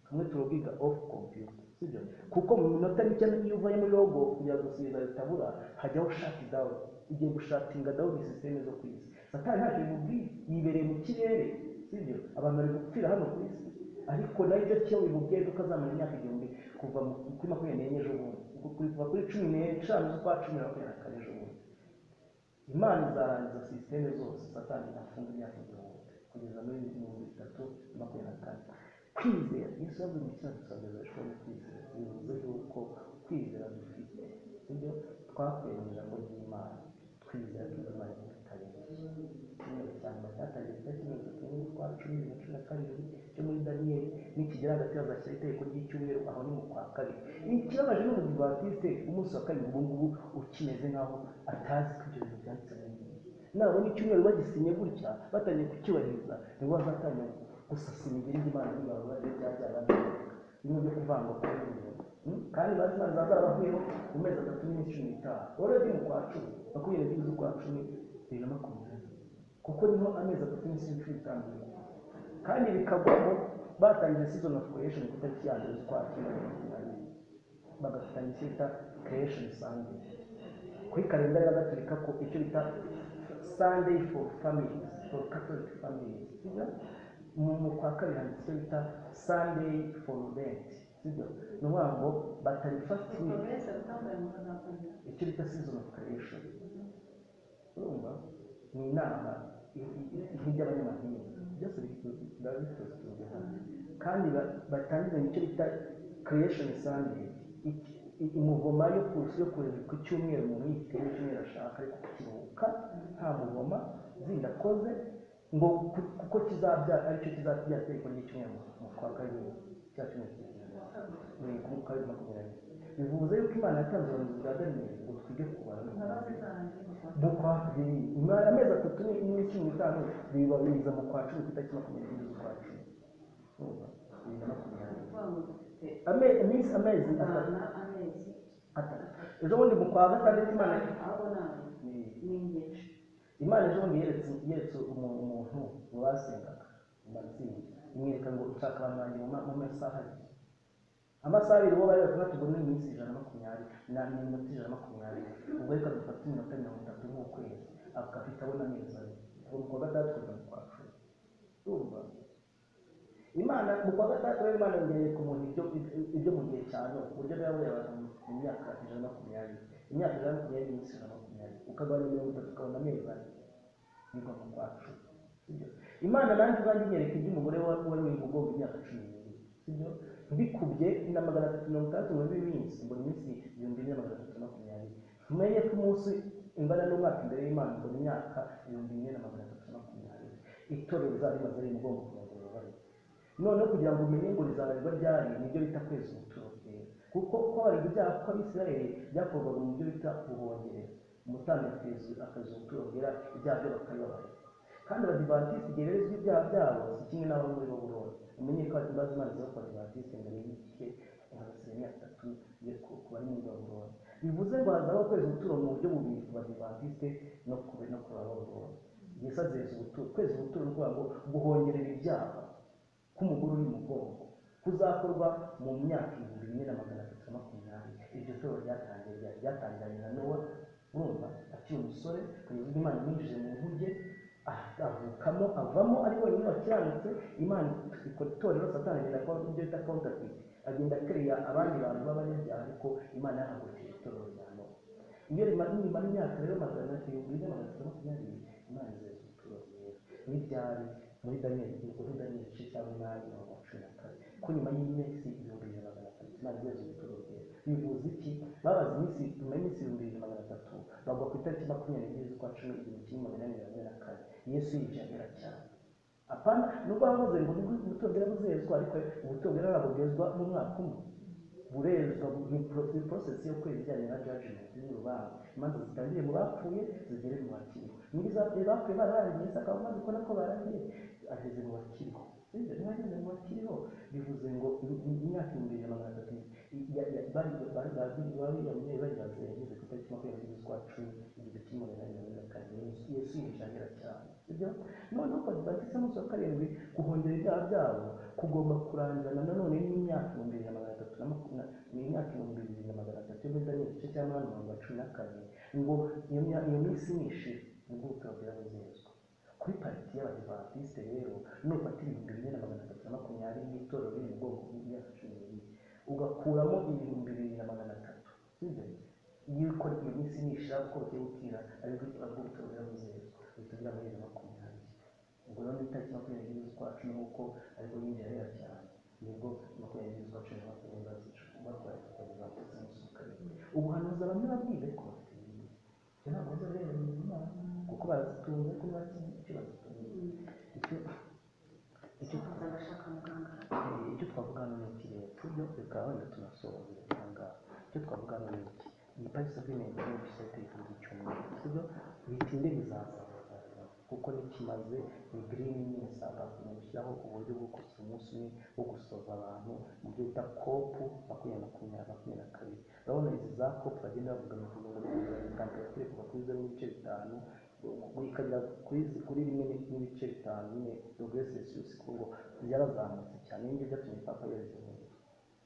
kamwe turabwiga off computer sibyo kuko mu minota mike iyo uvuye muri rogo kugira gusubiza bitabura hajyaho ushaka idawu ugiye gushatinga dawu ni sisiteme zo ku isi satani ntacyo bimubwiye yibereye mu kirere sibyo abantu bari gupfira hano ku isi ariko nayo icyo cyo bimubwiye kuko azamara imyaka igihumbi kuva mu- kuri makumyabiri n'enye ejo bundi kuva kuri cumi n'eshanu z'ukwa cumi na makumyabiri na kane ejo bundi imana izarangiza sisiteme zose satani afunga imyaka igihumbi kugeza muri mirongo itatu na makumyabiri na kane kwizera yesu yavuze mu kibazo dusabirishwa no kwizera bivuze yuko kwizera dufite ibyo twakwemera ko by'imana twizera ko imana itarengeye kimwe cyane batatangije itariki mirongo itatu n'imwe cumi na cumi na karindwi cyo muri daniyeli nikigera hagati hazashyira itegeko ry'icyumweru aho ni mu kwa kabiri ikibabaje ni ubuzima bwa kristo umunsi wa kabiri ubu ngubu ukimeze nk'aho atazi ko ibyo bintu byanditse mu Bibiliya nabona icyumweru bagisinye gutya batangiye kucyubahiriza nibwo bazatangira gusasa imibiri y'imana n'abantu bagiye byabyara bimwe byo kuvangwa kwa bimwe kandi bazi imana zazarabavuyeho mu mezi atatu n'iminsi cumi n'itanu oredi mu kwa cumi makumyabiri n'ebyiri z'ukwa cumi bibiri na makumyabiri kuko niho amezi atatu n'iminsi cumi n'itanu biri. kandi bikagwamo batangiye season of creation ku itariki ya mbere z'ukwa cyenda makumyabiri bagafatanya icyo bita creation sunday kuri kalendari y'abagatolika ko icyo bita sunday for families for catholic families sibyo mu mu kwa kabiri handitse icyo bita sunday for rent sibyo ni ukuvuga ngo batarifatingi icyo bita season of creation urumva ni inama nk'iby'abanyamadini byose biba bitotoje hamwe kandi ba- batangiza mu cyo bita creation sunday Ik- i- umuvoma yo kuza yo kureba ku cyumweru umuntu yitewe icyumweru ashaka ariko kukiruhuka nta muvoma zinakoze ngo ku- kuko kizabyara aricyo kizabyara itegeko ry'icyumweru mu kwa kabiri cya cyumweru kizaza ni ku kabiri makumyabiri bivuze yuko imana yatanze ubuhanuzi bwa daniyeli ngo twige kubara no kumenya mu kwa bibiri imara amezi atatu ni- n'iminsi cumi n'itanu bibabiriza mu kwa cumi ku itariki makumyabiri n'imwe z'ukwa cumi Urumva? Bibiri na makumyabiri Ame- iminsi amezi atatu atatu ejo bundi mu kwa gatandatu imana imana ejo bundi yeretse yeretse umuntu umuntu mu basengaga mu matsinda imwereka ngo ushaka abantu banjye mu ma- mu masaha abiri amasaha abiri bo bari batandatu ubwo ni iminsi ijana na makumyabiri na minota ijana na makumyabiri ubwo reka dufate iminota mirongo itatu nk'ukwezi akafite abona amezi abiri ubwo mu kwa gatandatu kujya mu kwa cumi urumva imana mu kwa gatandatu rero imana yongereye ku muntu ibyo ibyo mu gihe cya none ku buryo rero abantu mu myaka ijana na makumyabiri imyaka ijana na makumyabiri n'iminsi ijana na makumyabiri ukagabanya mirongo itatu ukabona amezi ane nibwo mu kwa cumi sibyo imana nanjye ubwanjye inyereka iby'umugore wa- wari mu mugongo imyaka cumi n'ibiri sibyo mbikubye na magana atatu mirongo itandatu muri iminsi mbona iminsi ibihumbi bine na magana atatu na makumyabiri tumenye ko umunsi ingana n'umwaka imbere y'imana mbona imyaka ibihumbi bine na magana atatu na makumyabiri itorero rizaba rimaze mu mugongo kugira ngo ribabare noneho kugira ngo umenye ngo rizaba riba ryari nibyo bita kwezi ubuturo bwera kuko kubabarira ibyaha kw'abisirayeli byakorwaga mu byo bita ubuhongerero umutambyi akeza akaza ubuturo bwera ibyaha byo bakabibabarira kandi abadivantisiti igihe rero ibyaha byabo si kimwe n'abo muri bo buroro umenye ko abadivantisiti imana iza ku badivantisiti mbere y'igihe hagasira imyaka itatu yo ku- ku bari muri bo buroro bivuze ngo hazabaho kwezi ubuturo mu buryo bubiri ku badivantisiti no ku no ku baba buroro yesu azeza ubuturo kwezi ubuturo ni ukuvuga ngo guhongerera ibyaha k'umugore uri mu bwonko kuzakorwa mu myaka ibihumbi bine na magana atatu na makumyabiri iryo toro ryatangiye rya- ryatangiranye na nowa urumva akiri umusore kugeza ubwo imana imwinjije mu nkuge ah, avukamo avamo ari wenyine wakiranutse imana ikora itorero satani agenda akora ibyo bita counterfeit agenda akereya abandi bantu b'abanyabyaha ariko imana yahagurukije itorero rya nowa iyo rimara nimara imyaka rero magana ibihumbi bine na magana atatu na makumyabiri imana izeza ubuturo bwera n'ibyari muri daniyeli muri daniyeli igice cya munani mirongo cumi na kane ko nyuma y'iminsi ibihumbi bibiri na magana atatu imana imaze gutorogera bivuze iki babaze iminsi nyuma y'iminsi ibihumbi bibiri na magana atatu bagwa ku itariki makumyabiri n'ebyiri z'ukwa cumi igihumbi kimwe magana ane mirongo ine na kane yesu yijabira cyane apana nubwo bavuze ngo ubutongera buzezwa ariko ubutongera ntabwo mu mwaka umwe burezwa ni poro- porosesi yo kwezi ijyanye na jajimenti y'urubanza imanza zitangire mu bapfuye zigere mu bakiriho muri za bapfuye bararangiye isaka amaze kubona ko barangiye ageze mu bakiriho Sibyo, niba ageze mu bakiriho bivuze ngo im- imyaka ibihumbi bibiri na magana atatu ya- ya- bari bari- bari- bariya mubyeyi baribaze yageze ku itariki makumyabiri n'ebyiri z'ukwa cumi igihumbi kimwe magana ane mirongo ine na kane Yesu- yesu yinjira cyane sibyo noneho kwa batisa munsi wa karindwi guhongera ibyaha byabo kugomba kurangana nanone n'imyaka ibihumbi bibiri na magana atatu na makumyabiri ni imyaka ibihumbi bibiri na magana atatu yo muri daniyeli igice cya munani mirongo cumi na kane ngo iyo mya- iyo minsi nishira nibwo butongera buzezwa kuri pariti y'abadivantisite rero nufatira ibihumbi bine na magana atatu na makumyabiri y'itorero riri mu bwoko bw'imyaka cumi n'ibiri ugakuramo ibihumbi bibiri na magana atatu sibyo iyo ukora iyo minsi nishira uko bugiye bukira ariko ubwo butongera buzezwa butongera muri bibiri na makumyabiri ubwo rero ni itariki makumyabiri n'ebyiri z'ukwa cumi nk'uko ariko yinjira rero cyane nibwo makumyabiri n'ebyiri z'ukwa cumi na makumyabiri bazica barwaye bakageza ku munsi wa karindwi ubuhanuzi bamwe babwiye ko bafite ibintu ibyo ntabwo bizabera mu Imana kuko barazitunze ariko ntibakizi icyo bazitunze icyo icyo Baza bashaka muganga Eh, icyo twavuga hano ni iki rero tujya reka wenda tunasobanurire aha ngaha icyo twavuga hano ni iki iyi parisa bw'imyenda ni ibisa iteye icyumweru sibyo bitinde bizazamuka kuko nikimaze ni girini nini sabato ni gushyiraho uburyo bwo gusa umunsi umwe wo gusoza abantu mu byo bita kopu makumyabiri makumyabiri makumyabiri na kabiri urabona izi za kopu bagenda bavuga ngo tugomba kuganira kuri kuva kuri zeru n'ibice bitanu ikagera kuri kuri rimwe n'ibice bitanu nyine dogere selisiyusi kuko ngo byarazamutse cyane n'ibyo byatumye papa yohereza umuntu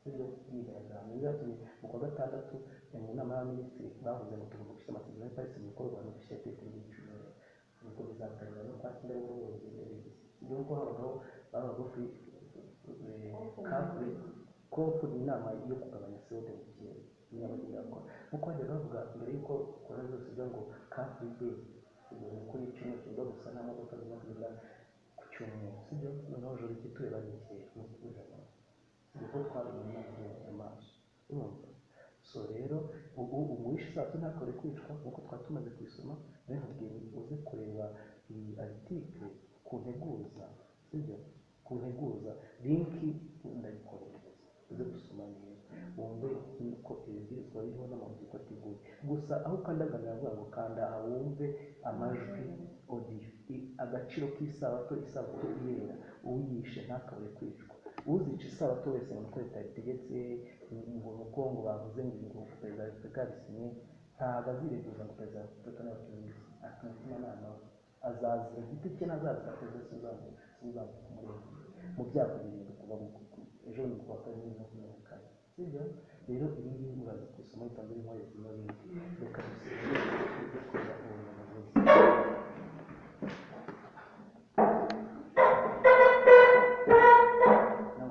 ibyo byigaragambye byatumye mu kwa gatandatu mu nama y'abaminisitiri bavuze ngo tugomba gushyira amasezerano ya parisi mu bikorwa no gushyira itegeko ry'ibicuruzwa ubwo bizatangira no kwakira buri wese nubwo habaho baba bagufi kakure kopu ni inama yo kugabanya sewode mu kirere n'abagiragakora nk'uko bajya bavuga mbere y'uko ukora zose uvuga ngo kakure deyi ubwo ni ukuri icyumweru kivuga gusa nta modoka zirimo kugenda ku cyumweru sibyo noneho joro igituye barekeye mu kujamo nibwo twabonye amaso urumva so rero ubu umwishe zacu ntakore kwicwa nk'uko twari tumaze kuyisoma rero nkubwiye uze kureba iyi article ku nteguza sibyo ku nteguza linki ndayikohereza uze gusoma neza wumve uko ibibwirizwa biriho n'amahugurwa uko ateguye gusa aho ukandagana baravuga ngo kanda aha wumve amajwi odiyo I- agaciro k'isabato isabato yera uyishe ntakabure kwicwa uzica isabato wese mu mutwe leta yabitegetse ngo nuko ngo bavuze ngo ngo perezida wa repubulika yabisinye ntabwo azireguza ngo perezida wa repubulika nawe atunge umutimanama we azazira igiti cye ntazazira perezida sinzaza kumurengera mu byago birindwi kuva mu ejo ni kuwa kane bibiri na makumyabiri na kane sibyo rero ibi ngibi uraza kubisoma bitanze birimo izina rindi reka dusubire tujye kureba ubumenyi bwiza nawe bagasenga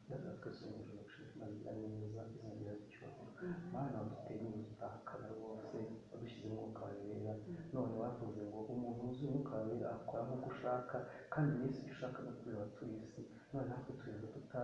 ndabona twasenga ijoro gushikamira neza izongera zicyubahiro mana waduteye ubutahakana rwose wadushyize umwuka wawe wera none wavuze ngo umuntu uzi umwuka wawe wera akora nk'uko ushaka kandi yesu icyo ushaka no kubera abatuye isi none natwe tureba tuta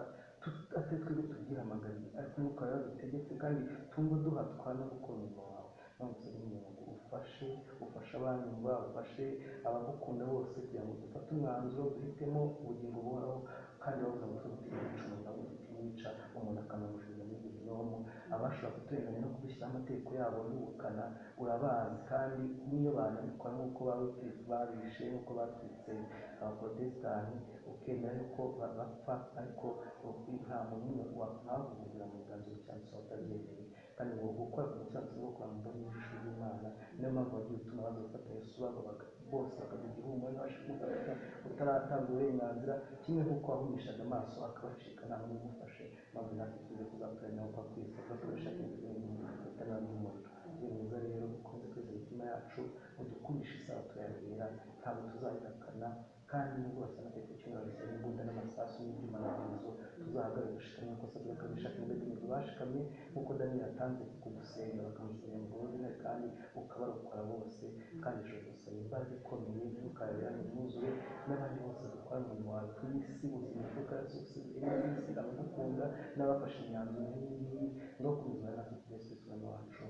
atari twebwe tubyihamagariye ariko umwuka wawe wadutegetse kandi tumva duhatwa no gukora umurimo wawe nonese n'umuntu ufashe ufashe abanyumva ufashe abagukunda bose kugira ngo dufate umwanzuro duhitemo ubugingo buhoraho kandi bavuga ngo tugutera icumu nabo tukinica umuntu akanamujugunya muri gihinomu abashobora kuturenganya no kudushyiraho amategeko yabo n'ubukana urabazi kandi n'iyo banabikora nk'uko babi- babishe nk'uko batwitse abaporotesitanti ukemera yuko ba- bapfa ariko nta muntu n'umwe wahavugira mu biganza cyangwa se watabyemeye kandi ngo gukora ku musanzu no kwa mbona ijisho ry'imana niyo mpamvu bagiye gutuma baza gufata yesu babaga bose bakagira ihumure n'abashaka utaratanga uburenganzira kimwe nk'uko wahumishaga amaso akabacika nta n'umwe umufashe maze natwe tuze kuzapfira nawe kwa kwezi tugakoresha ibintu bitanga n'umuriro ni mwiza rero ukunze kweza imitima yacu udukundisha isaha tuyabera ntabwo tuzayihakana kandi n'ubwo basana amategeko cy'umwana bisaba imbunda n'amasasu n'ibyuma n'amazo tuze uzahagarare gushikamye amakosa bwe akabishaka imbere mu bashikamye nk'uko Daniyeli atanze kugusenga bakamusenya mu bubabare kandi ukabarokora bose kandi ijoro gusaba imbaraga ikomeye ntukarabira mu mwuzure n'abandi bose dukora umurimo wawe ku isi ubuzima bw'ubwaraso busigaye mu isi abagukunda n'abafashe imyanzuro nk'iyi ngiyi no kunyuzwa natwe kuri Yesu Kristo umwami wacu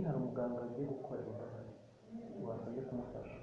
hari umuganga wagiye gukorera imbaraga wasabye kumufasha